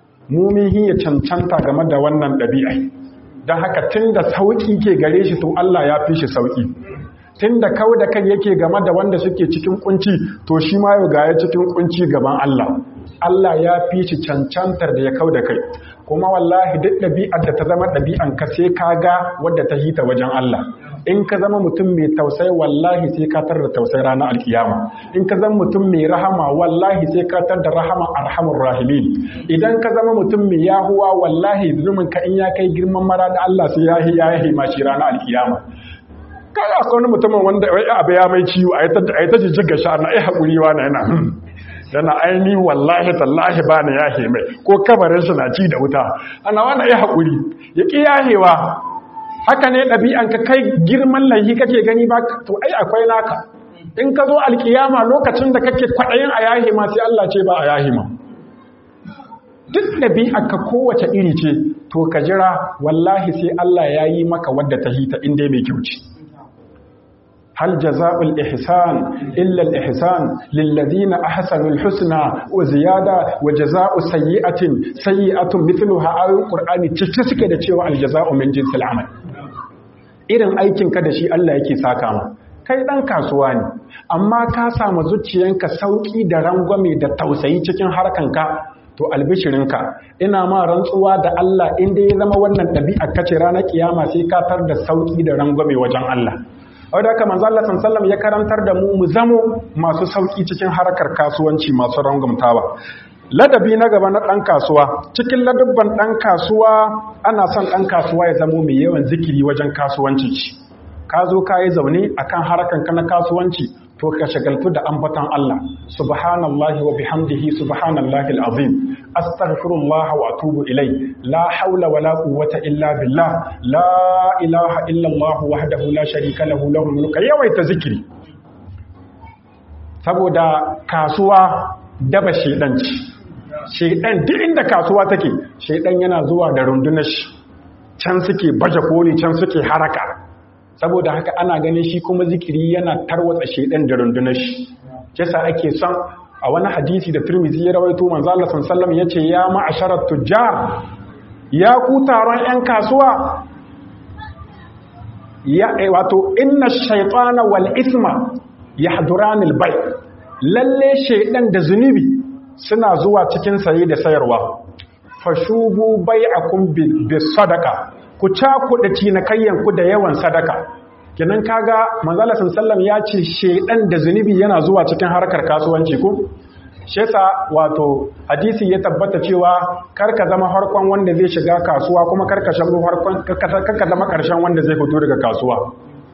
mu mun hiya cancanta game da wannan ɗabi'a don haka tunda sauƙi ke gare shi to Allah ya fi shi sauƙi tunda kau da kai yake game da wanda suke cikin kunci to shi ma yau ga ya cikin kunci gaban Allah Allah ya fi shi cancantar da ya kau da kai kuma wallahi duk ɗabi'ar da ta zama ɗabi'an ka sai ka ga wadda ta hita wajen Allah in ka zama mutum mai tausayi wallahi sai ka tar da tausayi ranar alkiyama in ka zama mutum mai rahama wallahi sai ka tar da rahama arhamur rahimin idan ka zama mutum mai yahuwa wallahi zumin ka in ya kai girman mara da Allah sai ya yi ya yi ma shi ranar alkiyama kaga akwai wani mutumin wanda wai abu ya mai ciwo a yi ta jijjiga sha na ai haƙuri wa na yana yana aini wallahi tallahi ba na yahe mai ko kabarin shi na ci da wuta ana wani ai haƙuri ya ƙi yahewa haka ne ɗabi'an ka kai girman laihi kake gani ba to ai akwai naka in ka zo alkiyama lokacin da kake kwaɗayin a yahe ma sai Allah ce ba a yahe ma duk ɗabi'ar ka kowace iri ce to ka jira wallahi sai Allah ya yi maka wadda ta hita inda mai kyau ce هل جزاء الإحسان إلا الإحسان للذين أحسنوا الحسنى وزيادة وجزاء سيئة سيئة مثلها آية القرآن تشتسك da cewa aljaza'u min jinsil amal irin aikin ka da shi Allah yake saka ma kai dan kasuwa ne amma ka samu zuciyanka sauki da rangwame da tausayi cikin harkanka to albishirinka ina ma rantsuwa da Allah inda ya zama wannan ɗabi'a kace ranar kiyama sai ka tar da sauki da rangwame wajen Allah wadda haka manzo Allah sallallahu ya karantar da mu mu zamo masu sauki cikin harkar kasuwanci masu rangumtawa ladabi na gaba na dan kasuwa cikin ladabban dan kasuwa ana son dan kasuwa ya zamo mai yawan zikiri wajen kasuwanci ka zo ka yi zaune akan harkar ka na kasuwanci to ka shagaltu da ambatan Allah subhanallahi wa bihamdihi subhanallahi alazim astaghfirullah wa atubu ilai la haula wa la quwwata illa billah la ilaha illa Allah wahdahu la sharika lahu lahul mulku yawaita zikiri saboda kasuwa daba shedanci shedan duk inda kasuwa take shedan yana zuwa da rundunar shi can suke baje koli can suke haraka saboda haka ana ganin shi kuma zikiri yana tarwatsa shedan da rundunar shi kisa ake son a wani hadisi da Tirmidhi ya rawaito manzo Allah sallallahu alaihi yace ya ma'asharat tujjar ya ku taron yan kasuwa ya wato inna shaytana wal isma yahduran al bay lalle shaydan da zunubi suna zuwa cikin saye da sayarwa fashubu bai'akum bis sadaqa ku cakuɗa cinikayyan ku da yawan sadaka kenan kaga manzala sallam ya ce shedan da zunubi yana zuwa cikin harkar kasuwanci ko shesa wato hadisi ya tabbata cewa karka zama harkon wanda zai shiga kasuwa kuma karka shago harkon karka zama karshen wanda zai fito daga kasuwa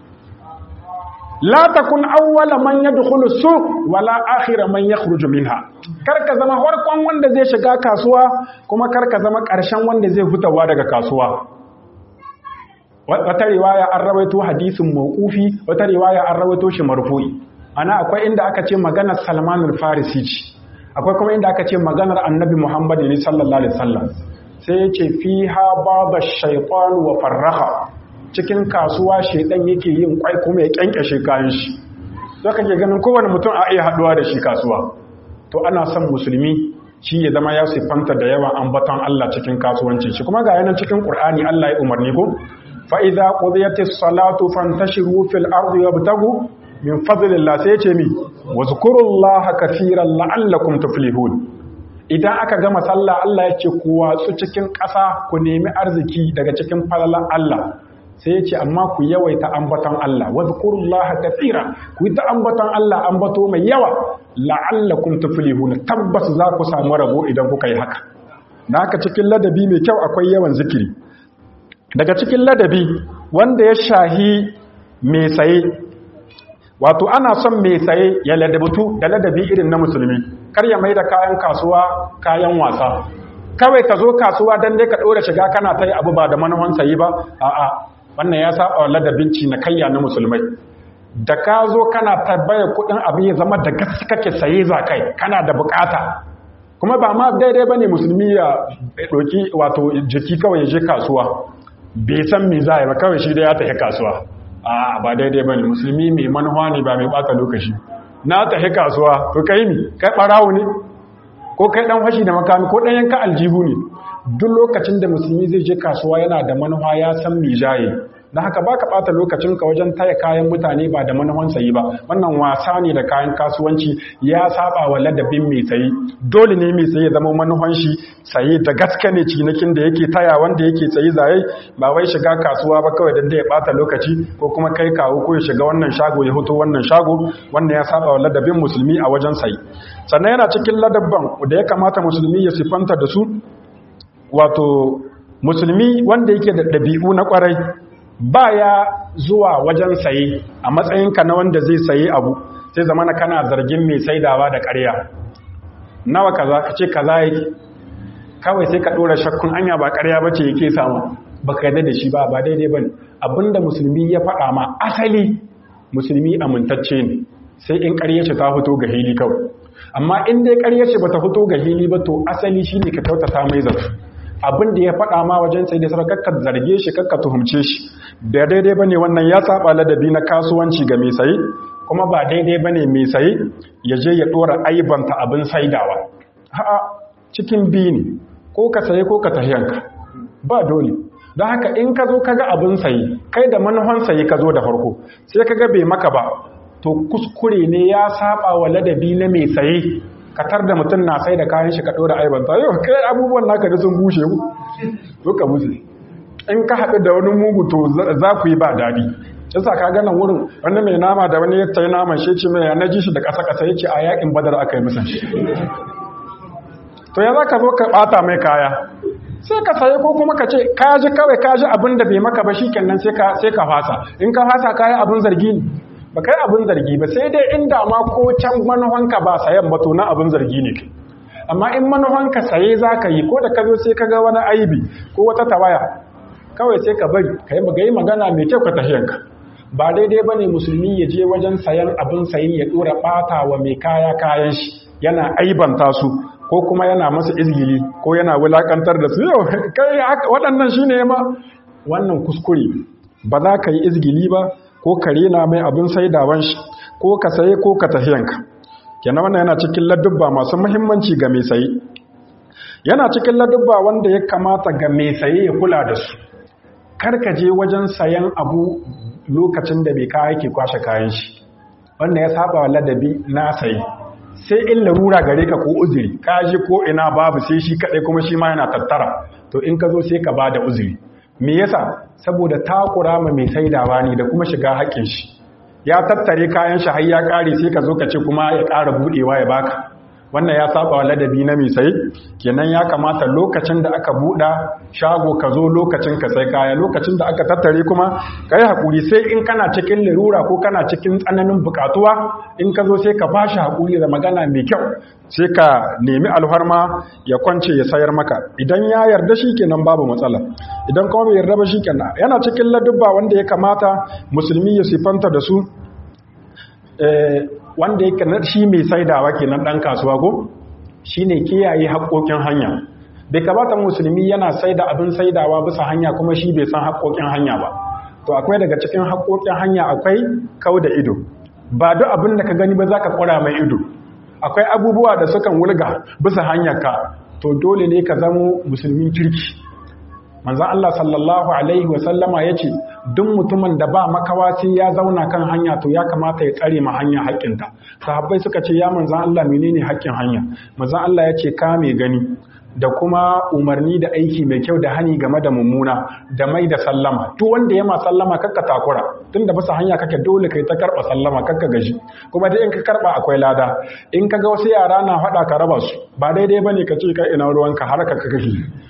la takun awwala man yadkhulu suq wala akhira man yakhruju minha karka zama harkon wanda zai shiga kasuwa kuma karka zama karshen wanda zai fitawa daga kasuwa wata riwaya an rawaito hadisin mawqufi wata riwaya an rawaito shi marfu'i ana akwai inda aka ce maganar Salman al-Farisi ce akwai kuma inda aka ce maganar Annabi Muhammad ne sallallahu alaihi wasallam sai yace fiha baba shaytan wa farraha cikin kasuwa shedan yake yin kwai kuma ya kyankyashe kayan shi to kake ganin kowane mutum a iya haduwa da shi kasuwa to ana son musulmi shi ya zama ya siffanta da yawan ambaton Allah cikin kasuwanci shi kuma ga yanan cikin Qur'ani Allah ya umarni ko فإذا قضيت الصلاة فانتشروا في الأرض وابتغوا min fadlillah sai ya ce mi wazkurullaha kaseeran la'allakum tuflihun idan aka gama sallah Allah ya ce ku watsu cikin ƙasa ku nemi arziki daga cikin falalan Allah sai ya ce amma ku yawaita ambaton Allah wazkurullaha kaseera ku yi ta ambaton Allah ambato mai yawa la'allakum tuflihun tabbas za ku samu rabo idan kuka yi haka da haka cikin ladabi mai kyau akwai yawan zikiri daga cikin ladabi wanda ya shahi mai saye wato ana son mai saye ya ladabtu da ladabi irin na musulmi kar ya mai da kayan kasuwa kayan wasa kawai ka zo kasuwa don dai ka ɗora shiga kana ta yi abu ba da manufan sayi ba a'a wannan ya saba wa ladabin cinikayya na musulmai da ka zo kana tabbaya kuɗin abu ya zama da gaske kake saye za kai kana da bukata kuma ba ma daidai bane musulmi ya ɗauki wato jiki kawai ya je kasuwa bai san me za ba kawai shi da ya tafi kasuwa a ba daidai bane musulmi mai manuwa ne ba mai bata lokaci na tafi kasuwa to kai ni kai barawo ne ko kai dan fashi da makami ko dan yanka aljihu ne duk lokacin da musulmi zai je kasuwa yana da manuwa ya san me jaye dan haka baka bata lokacin ka wajen taya kayan mutane ba da manuwan sayi ba wannan wasa ne da kayan kasuwanci ya saba wa ladabin mai sayi dole ne mai sayi ya zama manuwan shi sayi da gaske ne cinikin da yake taya wanda yake sayi zaye ba wai shiga kasuwa ba kawai dan da ya bata lokaci ko kuma kai kawo ko ya shiga wannan shago ya hoto wannan shago wannan ya saba wa ladabin musulmi a wajen sayi sannan yana cikin ladabban da ya kamata musulmi ya sifanta da su wato musulmi wanda yake da ɗabi'u na ƙwarai baya zuwa wajen saye a matsayinka na wanda zai saye abu sai zamana kana zargin mai saidawa da ƙarya nawa kaza ka ce kaza yake kawai sai ka ɗora shakkun anya ba ƙarya bace yake samu baka yarda da shi ba ba daidai bane abinda musulmi ya faɗa ma asali musulmi amintacce ne sai in ƙarya ce ta fito ga hili kawai amma in dai ƙarya ce bata fito ga hili ba to asali shine ka kyautata mai zato abin da ya faɗa ma wajen sai da sarar kakka zarge shi kakka tuhumce shi da daidai bane wannan ya saba ladabi na kasuwanci ga mai sayi kuma ba daidai bane mai sayi ya je ya dora aibanta abin saidawa a'a cikin biyu ne ko ka saye ko ka tahiyanka ba dole don haka in ka zo kaga abin sayi kai da manufan sayi ka zo da farko sai kaga bai maka ba to kuskure ne ya saba wa ladabi na mai saye katar da mutum na sai da kayan shi ka ɗora aibanta yau kai abubuwan naka da sun bushe ku to ka bushe in ka haɗu da wani mugu to za ku yi ba daɗi yasa ka gana wurin wani mai nama da wani ya tayi naman shi ce mai na ji shi da ƙasa ƙasa ya ce a yakin badar aka yi musan shi to ya za ka zo ka ɓata mai kaya sai ka saye ko kuma ka ce ka ji kawai ka ji abin da bai maka ba shi kenan sai ka fasa in ka fasa kayan abin zargi ne ba kai abin zargi ba sai dai inda ma ko can manufanka ba sayan ba to na abin zargi ne kai amma in manufanka saye za ka yi ko da ka zo sai ka ga wani aibi ko wata tawaya kawai sai ka bari ka yi magana mai kyau ka tafiyanka ba daidai ba ne musulmi ya je wajen sayan abin sayi ya ɗora ɓata wa mai kaya kayan shi yana aibanta su ko kuma yana masa izgili ko yana wulakantar da su yau kai waɗannan shi ne ma wannan kuskure ba za ka yi izgili ba ko ka rena mai abin saidawan shi ko ka saye ko ka tafiyanka kenan wannan yana cikin ladubba masu muhimmanci ga mai saye yana cikin ladubba wanda ya kamata ga mai saye ya kula da su kar ka je wajen sayan abu lokacin da bai kaya ke kwashe kayan shi wannan ya saba wa ladabi na saye sai in larura gare ka ko uzuri ka ji ko ina babu sai shi kadai kuma shi ma yana tattara to in ka zo sai ka bada uzuri me yasa saboda takura ma mai saidawa ne da kuma shiga haƙƙin shi ya tattare kayan shi har ya ƙare sai ka zo ka ce kuma ya ƙara buɗewa ya baka wannan ya saba wa ladabi na mai sai kenan ya kamata lokacin da aka buɗa shago ka zo lokacin ka sai kaya lokacin da aka tattare kuma ka yi haƙuri sai in kana cikin larura ko kana cikin tsananin buƙatuwa in ka zo sai ka ba shi haƙuri da magana mai kyau sai ka nemi alfarma ya kwance ya sayar maka idan ya yarda shi kenan babu matsala idan kuma bai yarda ba shi kenan yana cikin ladubba wanda ya kamata musulmi ya sifanta da su wanda yake na shi mai saidawa kenan dan kasuwa ko shine kiyaye haƙoƙin hanya bai kamata musulmi yana saida abin saidawa bisa hanya kuma shi bai san haƙoƙin hanya ba to akwai daga cikin haƙoƙin hanya akwai kau da ido ba duk abin da ka gani ba za ka ƙura mai ido akwai abubuwa da sukan wulga bisa hanyarka to dole ne ka zamo musulmin kirki manzon Allah sallallahu alaihi wa sallama yace duk mutumin da ba makawa sai ya zauna kan hanya to ya kamata ya tsare ma hanya haƙƙinta sahabbai suka ce ya manzon Allah menene haƙƙin hanya manzon Allah yace ka mai gani da kuma umarni da aiki mai kyau da hani game da mummuna da mai da sallama duk wanda ya ma sallama kakka takura tunda bisa hanya kake dole kai ta karba sallama kakka gaji kuma dai in ka karba akwai lada in ka ga wasu yara na faɗa ka raba su ba daidai bane ka ce kai ina ruwanka har ka kake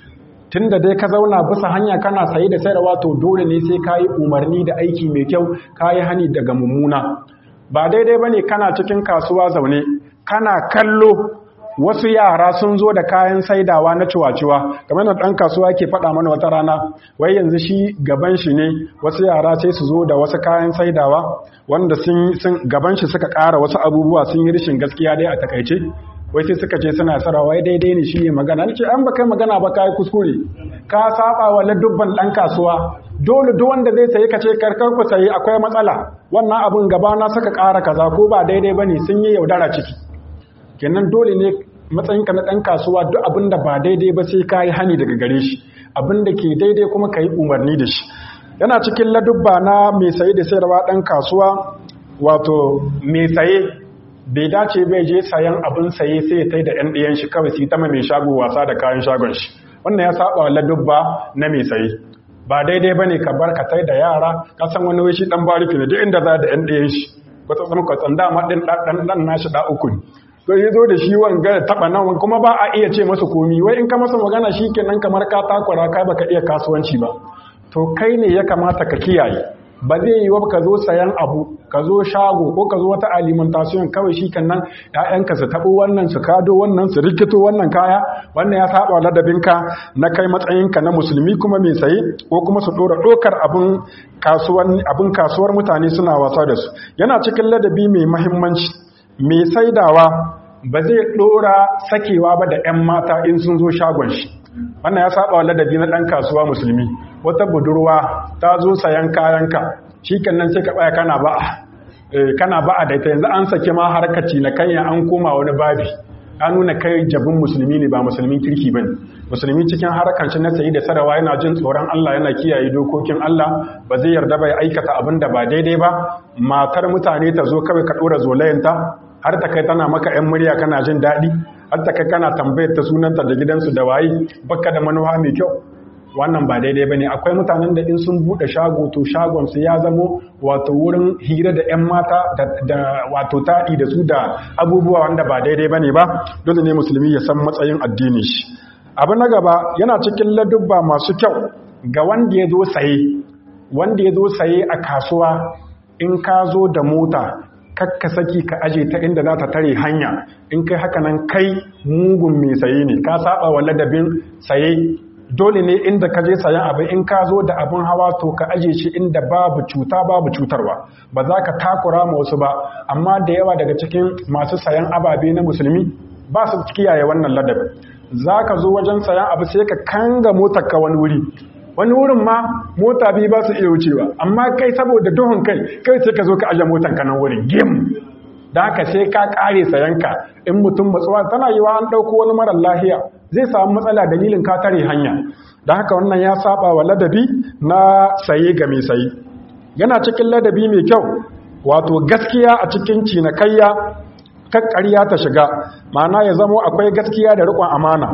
tunda dai ka zauna bisa hanya kana saye da sayarwa to dole ne sai ka yi umarni da aiki mai kyau ka yi hani daga mummuna ba daidai bane kana cikin kasuwa zaune kana kallo wasu yara sun zo da kayan saidawa na ciwaciwa kamar da ɗan kasuwa ke faɗa mana wata rana wai yanzu shi gaban shi ne wasu yara sai su zo da wasu kayan saidawa wanda sun gaban shi suka ƙara wasu abubuwa sun yi rishin gaskiya dai a takaice wai sai suka ce suna sara wai daidai ne shi ne magana ce an ba kai magana ba kai kuskure ka saba wa ladubban ɗan kasuwa dole duk wanda zai sayi ka ce karkar ku sayi akwai matsala wannan abun gaba na suka ƙara kaza ko ba daidai bane sun yi yaudara ciki kenan dole ne matsayinka na ɗan kasuwa duk abin da ba daidai ba sai ka yi hani daga gare shi abin da ke daidai kuma ka yi umarni da shi yana cikin ladubba na mai saye da sayarwa ɗan kasuwa wato mai saye bai dace bai je sayan abin saye sai ya tai da ɗan ɗiyan shi kawai su ta mai shago wasa da kayan shagon shi wannan ya saba ladubba na mai saye ba daidai ba ne ka bar ka tai da yara ka san wani wishi ɗan bariki ne duk inda za da ɗan ɗiyan shi kwatsa tsam kwatsan dama ɗin ɗan nashi ɗa uku ne sai ya zo da shi wanga ya taba nan kuma ba a iya ce masa komi wai in ka masa magana shi kenan kamar ka takura kai baka iya kasuwanci ba to kai ne ya kamata ka kiyaye ba zai yi wa ka zo sayan abu ka zo shago ko ka zo wata alimentation kawai shi kenan ƴaƴanka su tabo wannan su kado wannan su rikito wannan kaya wannan ya saba ladabinka na kai matsayinka na musulmi kuma mai saye ko kuma su dora dokar abin kasuwan abin kasuwar mutane suna wasa da su yana cikin ladabi mai muhimmanci mai saidawa ba zai ɗora sakewa ba da 'yan mata in sun zo shagon shi wannan ya saba ladabi na ɗan kasuwa musulmi wata budurwa ta zo sayan kayanka shi nan sai ka ɓaya kana ba'a kana ba'a da ita yanzu an sake ma harkaci na kanya an koma wani babi an nuna kai jabin musulmi ne ba musulmin kirki ba ne musulmi cikin harkar shi na sayi da sarawa yana jin tsoron Allah yana kiyaye dokokin Allah ba zai yarda bai aikata abin da ba daidai ba matar mutane ta zo kawai ka ɗora zolayanta har ta kai tana maka 'yan murya kana jin daɗi har ta kai kana tambayar ta sunanta da gidansu da waye baka da manuwa mai kyau wannan ba daidai bane akwai mutanen da in sun bude shago to shagon su ya zamo wato wurin hira da 'yan mata da wato taɗi da su da abubuwa wanda ba daidai bane ba dole ne musulmi ya san matsayin addini shi abu na gaba yana cikin ladubba masu kyau ga wanda ya zo saye wanda ya zo saye a kasuwa in ka zo da mota kakka saki ka aje ta inda za ta tare hanya in kai haka nan kai mugun mai saye ne ka saba wa ladabin saye dole ne inda ka je sayan abin in ka zo da abin hawa to ka aje shi inda babu cuta babu cutarwa ba za ka takura ma wasu ba amma da yawa daga cikin masu sayan ababe na musulmi ba su kiyaye wannan ladabin za ka zo wajen sayan abu sai ka kanga motar ka wani wuri wani wurin ma mota biyu ba su iya wucewa amma kai saboda duhun kai kai sai ka zo ka aje motan ka nan wurin gim da haka sai ka kare sayanka in mutum matsuwa tana yiwa an ɗauko wani marar lahiya zai samu matsala dalilin ka tare hanya da haka wannan ya saba wa ladabi na saye ga mai saye yana cikin ladabi mai kyau wato gaskiya a cikin cinikayya kakkariya ta shiga ma'ana ya zamo akwai gaskiya da riƙon amana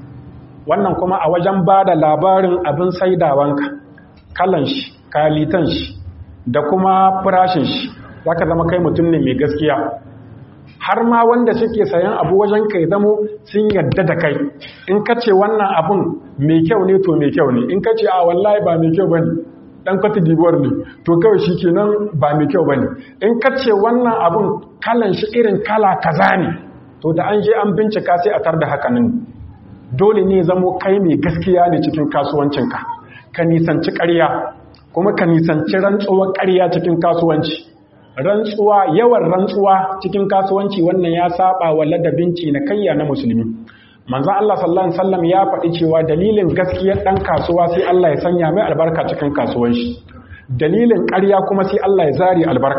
wannan kuma a wajen ba da labarin abin saidawanka kalan shi kalitan shi da kuma farashin shi za ka zama kai mutum ne mai gaskiya har ma wanda suke sayan abu wajen kai zamo sun yadda da kai in ka ce wannan abun mai kyau ne to mai kyau ne in ka ce a wallahi ba mai kyau ba ne ɗan kwata dibuwar ne to kawai shi kenan ba mai kyau ba ne in ka ce wannan abun kalan shi irin kala kaza ne to da an je an bincika sai a tar da hakanin dole ne zamo kai mai gaskiya ne cikin kasuwancinka ka nisanci ƙarya kuma ka nisanci rantsuwar ƙarya cikin kasuwanci rantsuwa yawan rantsuwa cikin kasuwanci wannan ya saba wa ladabin na kayya na musulmi manzo Allah sallallahu alaihi wasallam ya faɗi cewa dalilin gaskiyar dan kasuwa sai Allah ya sanya mai albarka cikin kasuwanci dalilin ƙarya kuma sai Allah ya zari albarka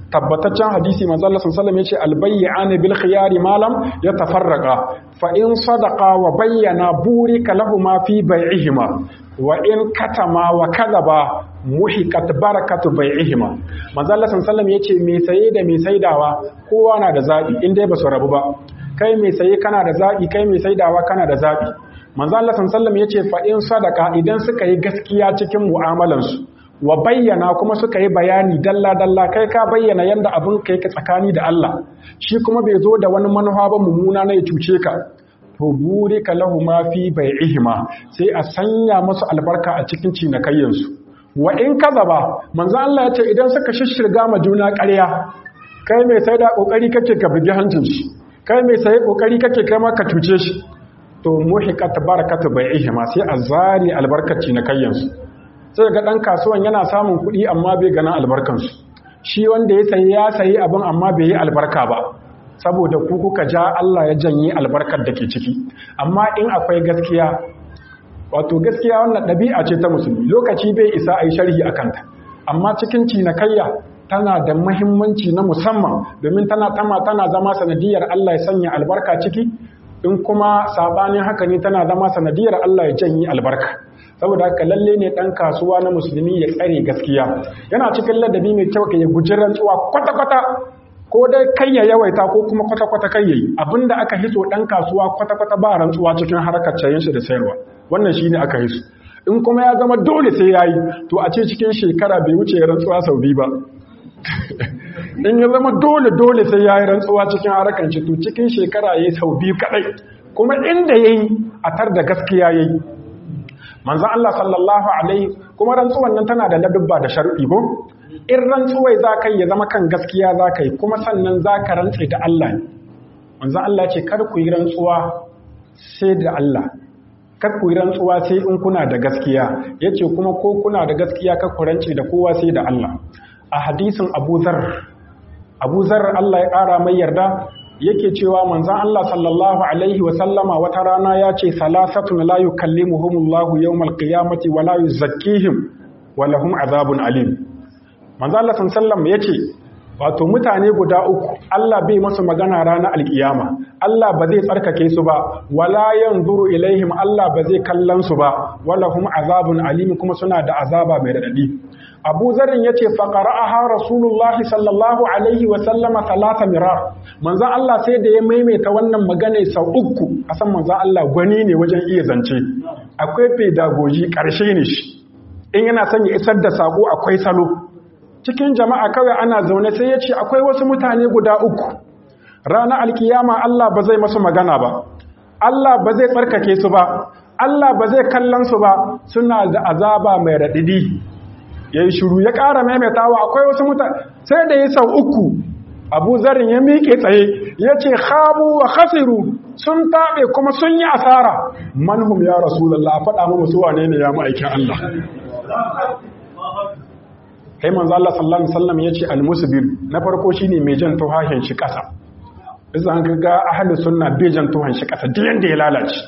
tabbataccen hadisi manzo Allah sallallahu alaihi wasallam yace albay'an bil khiyari malam yatafarraqa fa in sadaqa wa bayyana burika lahumu fi bai'ihima wa in katama wa kadaba muhiqat barakatu bai'ihima manzo Allah sallallahu alaihi wasallam yace me saye da me saidawa kowa na da zabi in dai ba su rabu ba kai mai saye kana da zabi kai mai saidawa kana da zabi manzo Allah sallallahu alaihi wasallam yace fa in sadaqa idan suka yi gaskiya cikin mu'amalansu wa bayyana kuma suka yi bayani dalla-dalla kai ka bayyana yadda abin ka yake tsakani da Allah shi kuma bai zo da wani manufa ba mummuna na ya cuce ka to buri ka lahu ma fi bai'ihima sai a sanya musu albarka a cikin cinikayyansu wa in ba, manzo Allah ya ce idan suka shishirga ma juna ƙarya kai mai sai da kokari kake ka bugi hancin shi kai mai sai kokari kake kai ma ka cuce shi to muhiqat barakatu bai'ihima sai a zari albarkar cinikayyansu sai ga ɗan kasuwan yana samun kuɗi amma bai ganin albarkansu shi wanda ya sayi ya sayi abin amma bai yi albarka ba saboda ku kuka ja Allah ya janye albarkar da ke ciki amma in akwai gaskiya wato gaskiya wannan ɗabi'a ce ta musulmi lokaci bai isa a yi sharhi a kanta amma cikin cinikayya tana da mahimmanci na musamman domin tana tama tana zama sanadiyar Allah ya sanya albarka ciki in kuma sabanin haka ne tana zama sanadiyar Allah ya janye albarka saboda haka lalle ne dan kasuwa na musulmi ya tsare gaskiya yana cikin ladabi mai kyau ka ya guji rantsuwa kwata-kwata ko dai kai ya yawaita ko kuma kwata-kwata kai yayi abinda aka hiso dan kasuwa kwata-kwata ba rantsuwa cikin harkar cayin shi da sayarwa wannan shine aka hiso in kuma ya zama dole sai yayi to a ce cikin shekara bai wuce rantsuwa sau biyu ba in ya zama dole dole sai yayi rantsuwa cikin harkar shi to cikin shekara yayi sau biyu kadai kuma inda yayi a tar da gaskiya yayi manzan Allah sallallahu Alaihi kuma rantsuwan nan tana da ladubba da sharuɗi ko? In rantsuwai za ka yi ya zama kan gaskiya za ka yi kuma sannan za ka rantse da Allah ne. Manzan Allah ce kar ku yi rantsuwa sai da Allah, kar ku yi rantsuwa sai in kuna da gaskiya, ya ce kuma ko kuna da gaskiya kar ku rance da kowa sai da Allah. A hadisin Abu Zar, Abu Zar Allah ya ƙara mai yarda yake cewa manzan Allah sallallahu Alaihi wasallama wata rana ya ce salasatun la yukallimuhumullahu yawmal qiyamati wa la yuzakkihim wa lahum azabun alim manzan Allah sallallahu ya ce wato mutane guda uku Allah bai masu magana ranar alkiyama Allah ba zai tsarkake su ba wala yanzuru ilaihim Allah ba zai kallon su ba wala hum azabun alim kuma suna da azaba mai radadi Abu Zarin ya ce faƙara'aha Rasulullahi sallallahu Alaihi wasallama talata mirar. Manzan Allah sai da ya maimaita wannan magana sau uku, a san manzan Allah gwani ne wajen iya zance. Akwai pedagogi ƙarshe ne shi, in yana son ya isar da saƙo akwai salo. Cikin jama'a kawai ana zaune sai ya ce akwai wasu mutane guda uku. Ranar alkiyama Allah ba zai masu magana ba, Allah ba zai tsarkake su ba, Allah ba zai kallon su ba, suna da azaba mai raɗiɗi. ya yi shuru ya ƙara maimaitawa akwai wasu mutane sai da ya sau uku abu zarin ya miƙe tsaye ya ce habu wa khasiru sun taɓe kuma sun yi asara manhum ya rasulallah a faɗa mu musu wane ne ya ma'aikin Allah kai manzo Allah sallallahu alaihi wasallam yace al-musbir na farko shine mai jan tuhahin shi ƙasa bisa an ga ahlus sunna bai jan tuhan shi ƙasa duk yanda ya lalace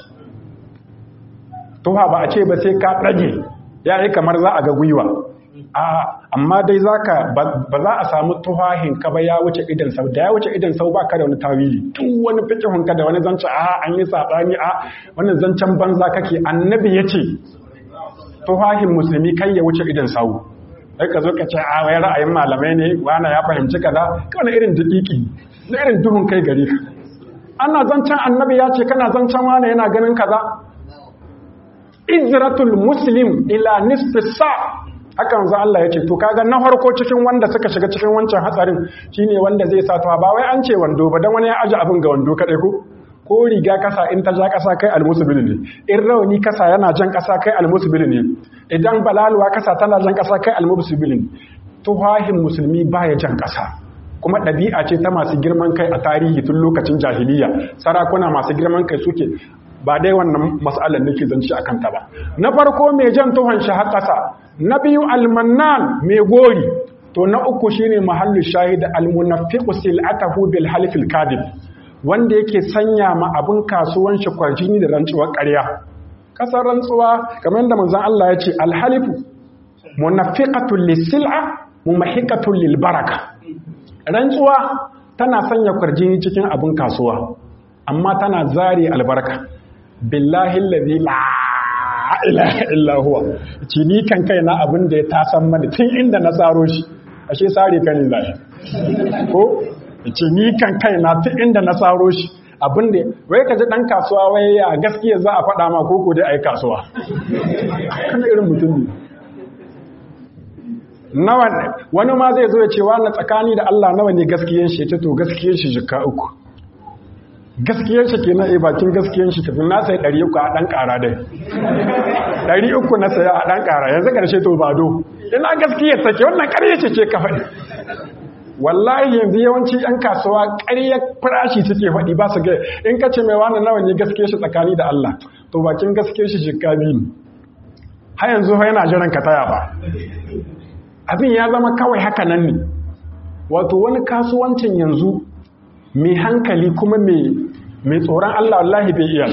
tuha ba a ce ba sai ka ɗage ya yi kamar za a ga gwiwa a amma dai zaka ba za a samu tuhahin ka ba ya wuce idan sau da ya wuce idan sau ba ka da wani tawili duk wani fikihun ka da wani zancen a an yi sabani a wannan zancen banza kake annabi ya ce tuhahin musulmi kai ya wuce idan sau sai ka zo ka ce a wai ra'ayin malamai ne wani ya fahimci kaza kana irin dakiki na irin duhun kai gare ka ana zancen annabi ya ce kana zancen wani yana ganin kaza izratul muslim ila nisfi sa hakan za Allah ya ce to kaga na farko cikin wanda suka shiga cikin wancan hatsarin shine wanda zai sa tuwa ba wai an ce wando ba dan wani ya aje abin ga wando kadai ko ko riga kasa in ta ja kasa kai almusbil ne in rauni kasa yana jan kasa kai almusbil ne idan balaluwa kasa tana jan kasa kai almusbil ne tuhahin musulmi baya jan kasa kuma ɗabi'a ce ta masu girman kai a tarihi tun lokacin jahiliya sarakuna masu girman kai suke ba dai wannan mas'alar nake zance a kanta ba na farko mai jan tuhon shi har ƙasa na biyu almannan mai gori to na uku shine mahallu shahid almunafiqu sil'atahu bil halfil kadib wanda yake sanya ma abin kasuwan shi kwarjini da rantsuwar ƙarya kasar rantsuwa kamar yadda manzon Allah ya ce alhalifu munafiqatul lisil'a mumahiqatul lil baraka rantsuwa tana sanya kwarjini cikin abin kasuwa amma tana zari albarka billahi allazi la ilaha illa huwa ci ni kan kai na abin da ya tasan mani tun inda na tsaro shi ashe sare kan lahi ko ci ni kan kai na tun inda na tsaro shi abin da wai ka ji dan kasuwa wai a gaskiya za a faɗa ma koko dai ai kasuwa kana irin mutum ne nawa wani ma zai zo ya ce wani tsakani da Allah nawa ne gaskiyan shi to gaskiyan shi jika uku gaskiyan shi ke na a bakin gaskiyan shi tafi na sai 300 a ɗan ƙara dai 300 na saya a ɗan ƙara yanzu ƙarshe to bado ina gaskiya take wannan ƙarya ce ce ka faɗi wallahi yanzu yawanci 'yan kasuwa ƙarya farashi suke faɗi ba su ga in ka ce mai wani nawa ne gaskiya shi tsakani da Allah to bakin gaskiya shi jika biyu har yanzu yana jiran ka taya ba abin ya zama kawai haka nan ne wato wani kasuwancin yanzu mai hankali kuma mai tsoron Allah wallahi bai iya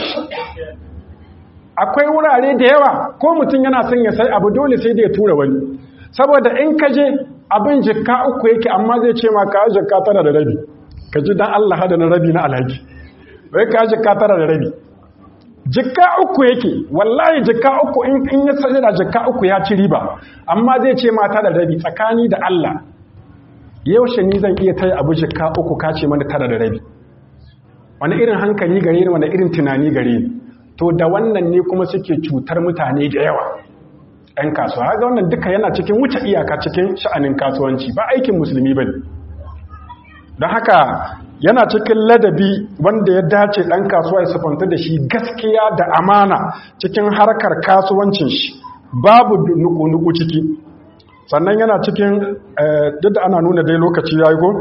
akwai wurare da yawa ko mutum yana son ya sai abu dole sai da ya tura wani saboda in ka je abin jikka uku yake amma zai ce ma ka jikka tara da rabi ka ji dan Allah hada na rabi na alhaji wai ka jikka tara da rabi jikka uku yake wallahi jikka uku in ya sai da jikka uku ya ci riba amma zai ce ma tara da rabi tsakani da Allah yaushe ni zan iya taya abu jikka uku ka ce mana tara da rabi wani irin hankali gare ni wani irin tunani gare ni to da wannan ne kuma suke cutar mutane da yawa ‘yan kasuwa haka wannan duka yana cikin wuce iyaka cikin sha'anin kasuwanci ba aikin musulmi ba don haka yana cikin ladabi wanda ya dace ɗan kasuwa ya sufanta da shi gaskiya da amana cikin harkar kasuwancin shi babu nuku-nuku ciki sannan yana cikin duk da ana nuna dai lokaci ya yi go?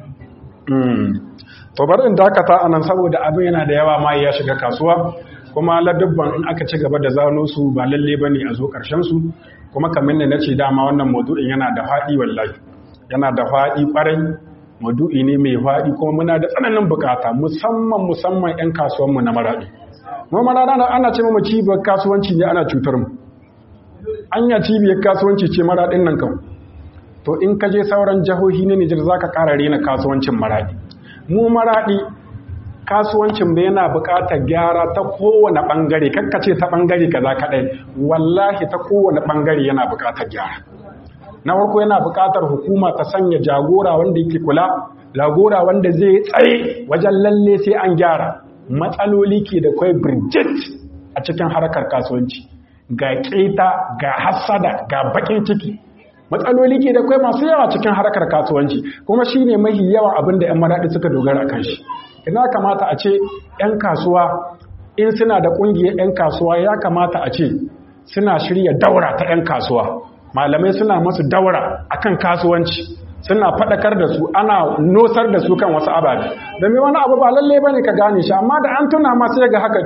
to bari in dakata anan saboda abin yana da yawa ma ya shiga kasuwa kuma ladubban in aka ci gaba da zano su ba lalle ba ne a zo su kuma kamar ne na ce dama wannan maudu'in yana da faɗi wallahi yana da faɗi ƙwarai maudu'i ne mai faɗi kuma muna da tsananin bukata musamman musamman 'yan kasuwanmu na maraɗi mu maraɗi ana ce mu cibiyar kasuwanci ne ana cutar mu anya cibiyar kasuwanci ce maraɗin nan kan to in ka je sauran jihohi na Nijar za ka ƙara rena kasuwancin maraɗi mu maraɗi kasuwancin bai yana buƙatar gyara ta kowane ɓangare kakkace ta ɓangare kaza kaɗai wallahi ta kowane ɓangare yana buƙatar gyara na farko yana buƙatar hukuma ta sanya jagora wanda yake kula jagora wanda zai tsaye wajen lalle sai an gyara matsaloli ke da kwai birjit a cikin harkar kasuwanci ga keta ga hassada ga bakin ciki matsaloli ke da kwai masu yawa cikin harkar kasuwanci kuma shine mahi yawan abin da 'yan maraɗi suka dogara kan shi ina kamata a ce 'yan kasuwa in suna da ƙungiyar 'yan kasuwa ya kamata a ce suna shirya daura ta 'yan kasuwa malamai suna masu daura akan kasuwanci suna faɗakar da su ana nosar da su kan wasu ababe domin wani abu ba lalle bane ka gane shi amma da an tuna masu yaga haka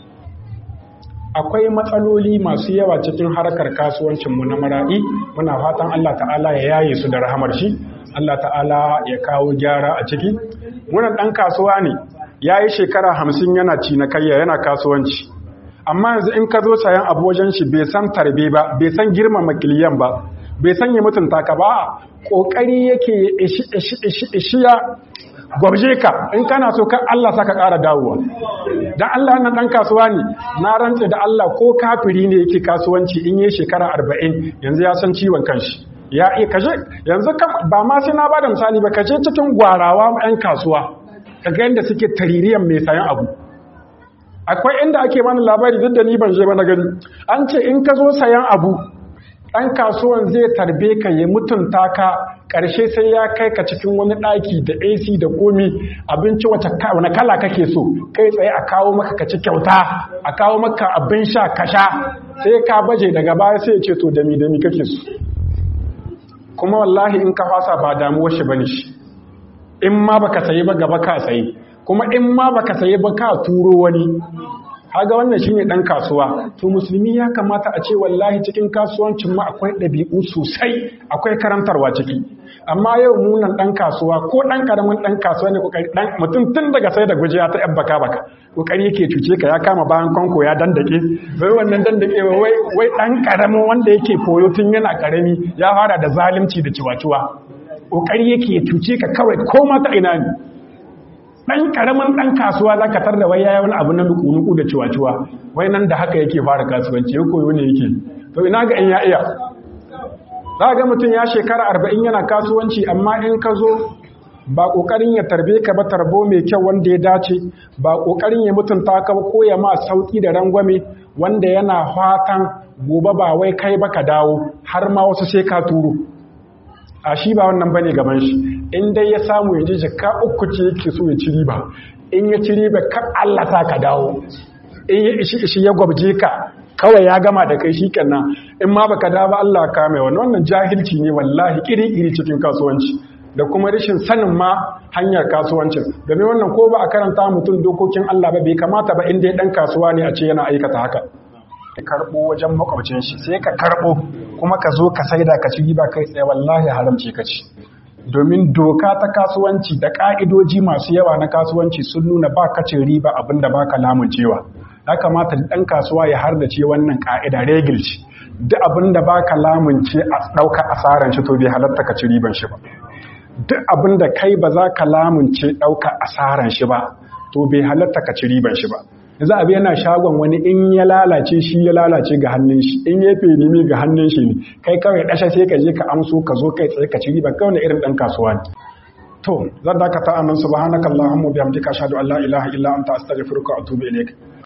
akwai matsaloli masu yawa cikin harkar kasuwancinmu na mara'i muna fatan Allah ta'ala ya yaye su da rahamar shi Allah ta'ala ya kawo gyara a ciki wannan ɗan kasuwa ne ya yi shekara hamsin yana cinikayya yana kasuwanci amma yanzu in ka zo sayan abu wajen shi bai san tarbe ba bai san girmama kiliyan ba bai san ya mutunta ka ba ƙoƙari yake ishi ishi ishi ishi ya gwabje ka in kana so kan Allah saka ƙara dawowa dan Allah nan dan kasuwa ne na rantse da Allah ko kafiri ne yake kasuwanci in yi shekara 40 yanzu ya san ciwon kanshi ya iya kaje yanzu ba ma sai na bada misali ba kaje cikin gwarawa ɗan kasuwa kaga yanda suke taririyan mai sayan abu akwai inda ake mana labari duk da ni ban je ba na gani an ce in ka zo sayan abu ɗan kasuwan zai tarbe ka ya mutunta ka ƙarshe sai ya kai ka cikin wani ɗaki da ac da komi abinci wacce wani kala kake so kai tsaye a kawo maka ka ci kyauta a kawo maka abin sha ka sha sai ka baje daga baya sai ya ce to dami dami kake so kuma wallahi in ka fasa ba damuwar shi bane shi in ma baka sayi ba gaba ka sayi kuma in ma baka sayi ba ka turo wani haga wannan shine dan kasuwa to musulmi ya kamata a ce wallahi cikin kasuwancin mu akwai ɗabi'u sosai akwai karantarwa ciki amma yau munan dan kasuwa ko dan karamin dan kasuwa ne kokari dan mutum tun daga sai da gujiya ta yan baka baka kokari yake cuce ka ya kama bayan konko ya dandake wai wannan dandake wai wai dan karamin wanda yake koyo tun yana karami ya fara da zalunci da ciwaciwa kokari yake ya cuce ka kawai ko ma ta ina ne dan karamin dan kasuwa zaka tar da wai yayi wani abu na nuku da ciwa-ciwa wai nan da haka yake fara kasuwanci ya koyo ne yake to ina ga in ya iya za ga mutum ya shekara arba'in yana kasuwanci amma in ka zo ba ƙoƙarin ya tarbe ka ba tarbo mai kyau wanda ya dace ba ƙoƙarin ya mutunta ka ba ko ya ma sauƙi da rangwame wanda yana fatan gobe ba wai kai ba ka dawo har ma wasu sai ka turo a shi ba wannan bane gaban shi in dai ya samu ya ji jaka uku ce yake so ya ci riba in ya ci riba kan Allah ta ka dawo in ya ishi ishi ya gwabje ka kawai ya gama da kai shikenan in ma baka dawo ba Allah ka mai wannan wannan jahilci ne wallahi kiri iri cikin kasuwanci da kuma rashin sanin ma hanyar kasuwancin domin wannan ko ba a karanta mutum dokokin Allah ba bai kamata ba inda ya dan kasuwa ne a ce yana aikata haka ka karbo wajen makwabcin shi sai ka karbo kuma ka zo ka saida ka ci riba kai tsaye wallahi haramce ka ci domin doka ta kasuwanci da ka'idoji masu yawa na kasuwanci sun nuna ba ka cin riba abinda ba ka lamuncewa ya kamata ɗan kasuwa ya hardace wannan ka'ida regil ce duk abinda ba ka lamunce a ɗauka asaran shi to bai halatta ka ci riban shi ba duk abinda kai ba za ka lamunce ɗauka asaran shi ba to bai halatta ka ci riban shi ba za a yana shagon wani in ya lalace shi ya lalace ga hannun shi in ya fenimi ga hannun shi ne kai kawai ɗasha sai ka je ka amso ka zo kai tsaye ka ci riba kawai irin ɗan kasuwa ne to zan dakata anan subhanakallahumma bihamdika ashhadu an la ilaha illa anta astaghfiruka wa atubu ilaik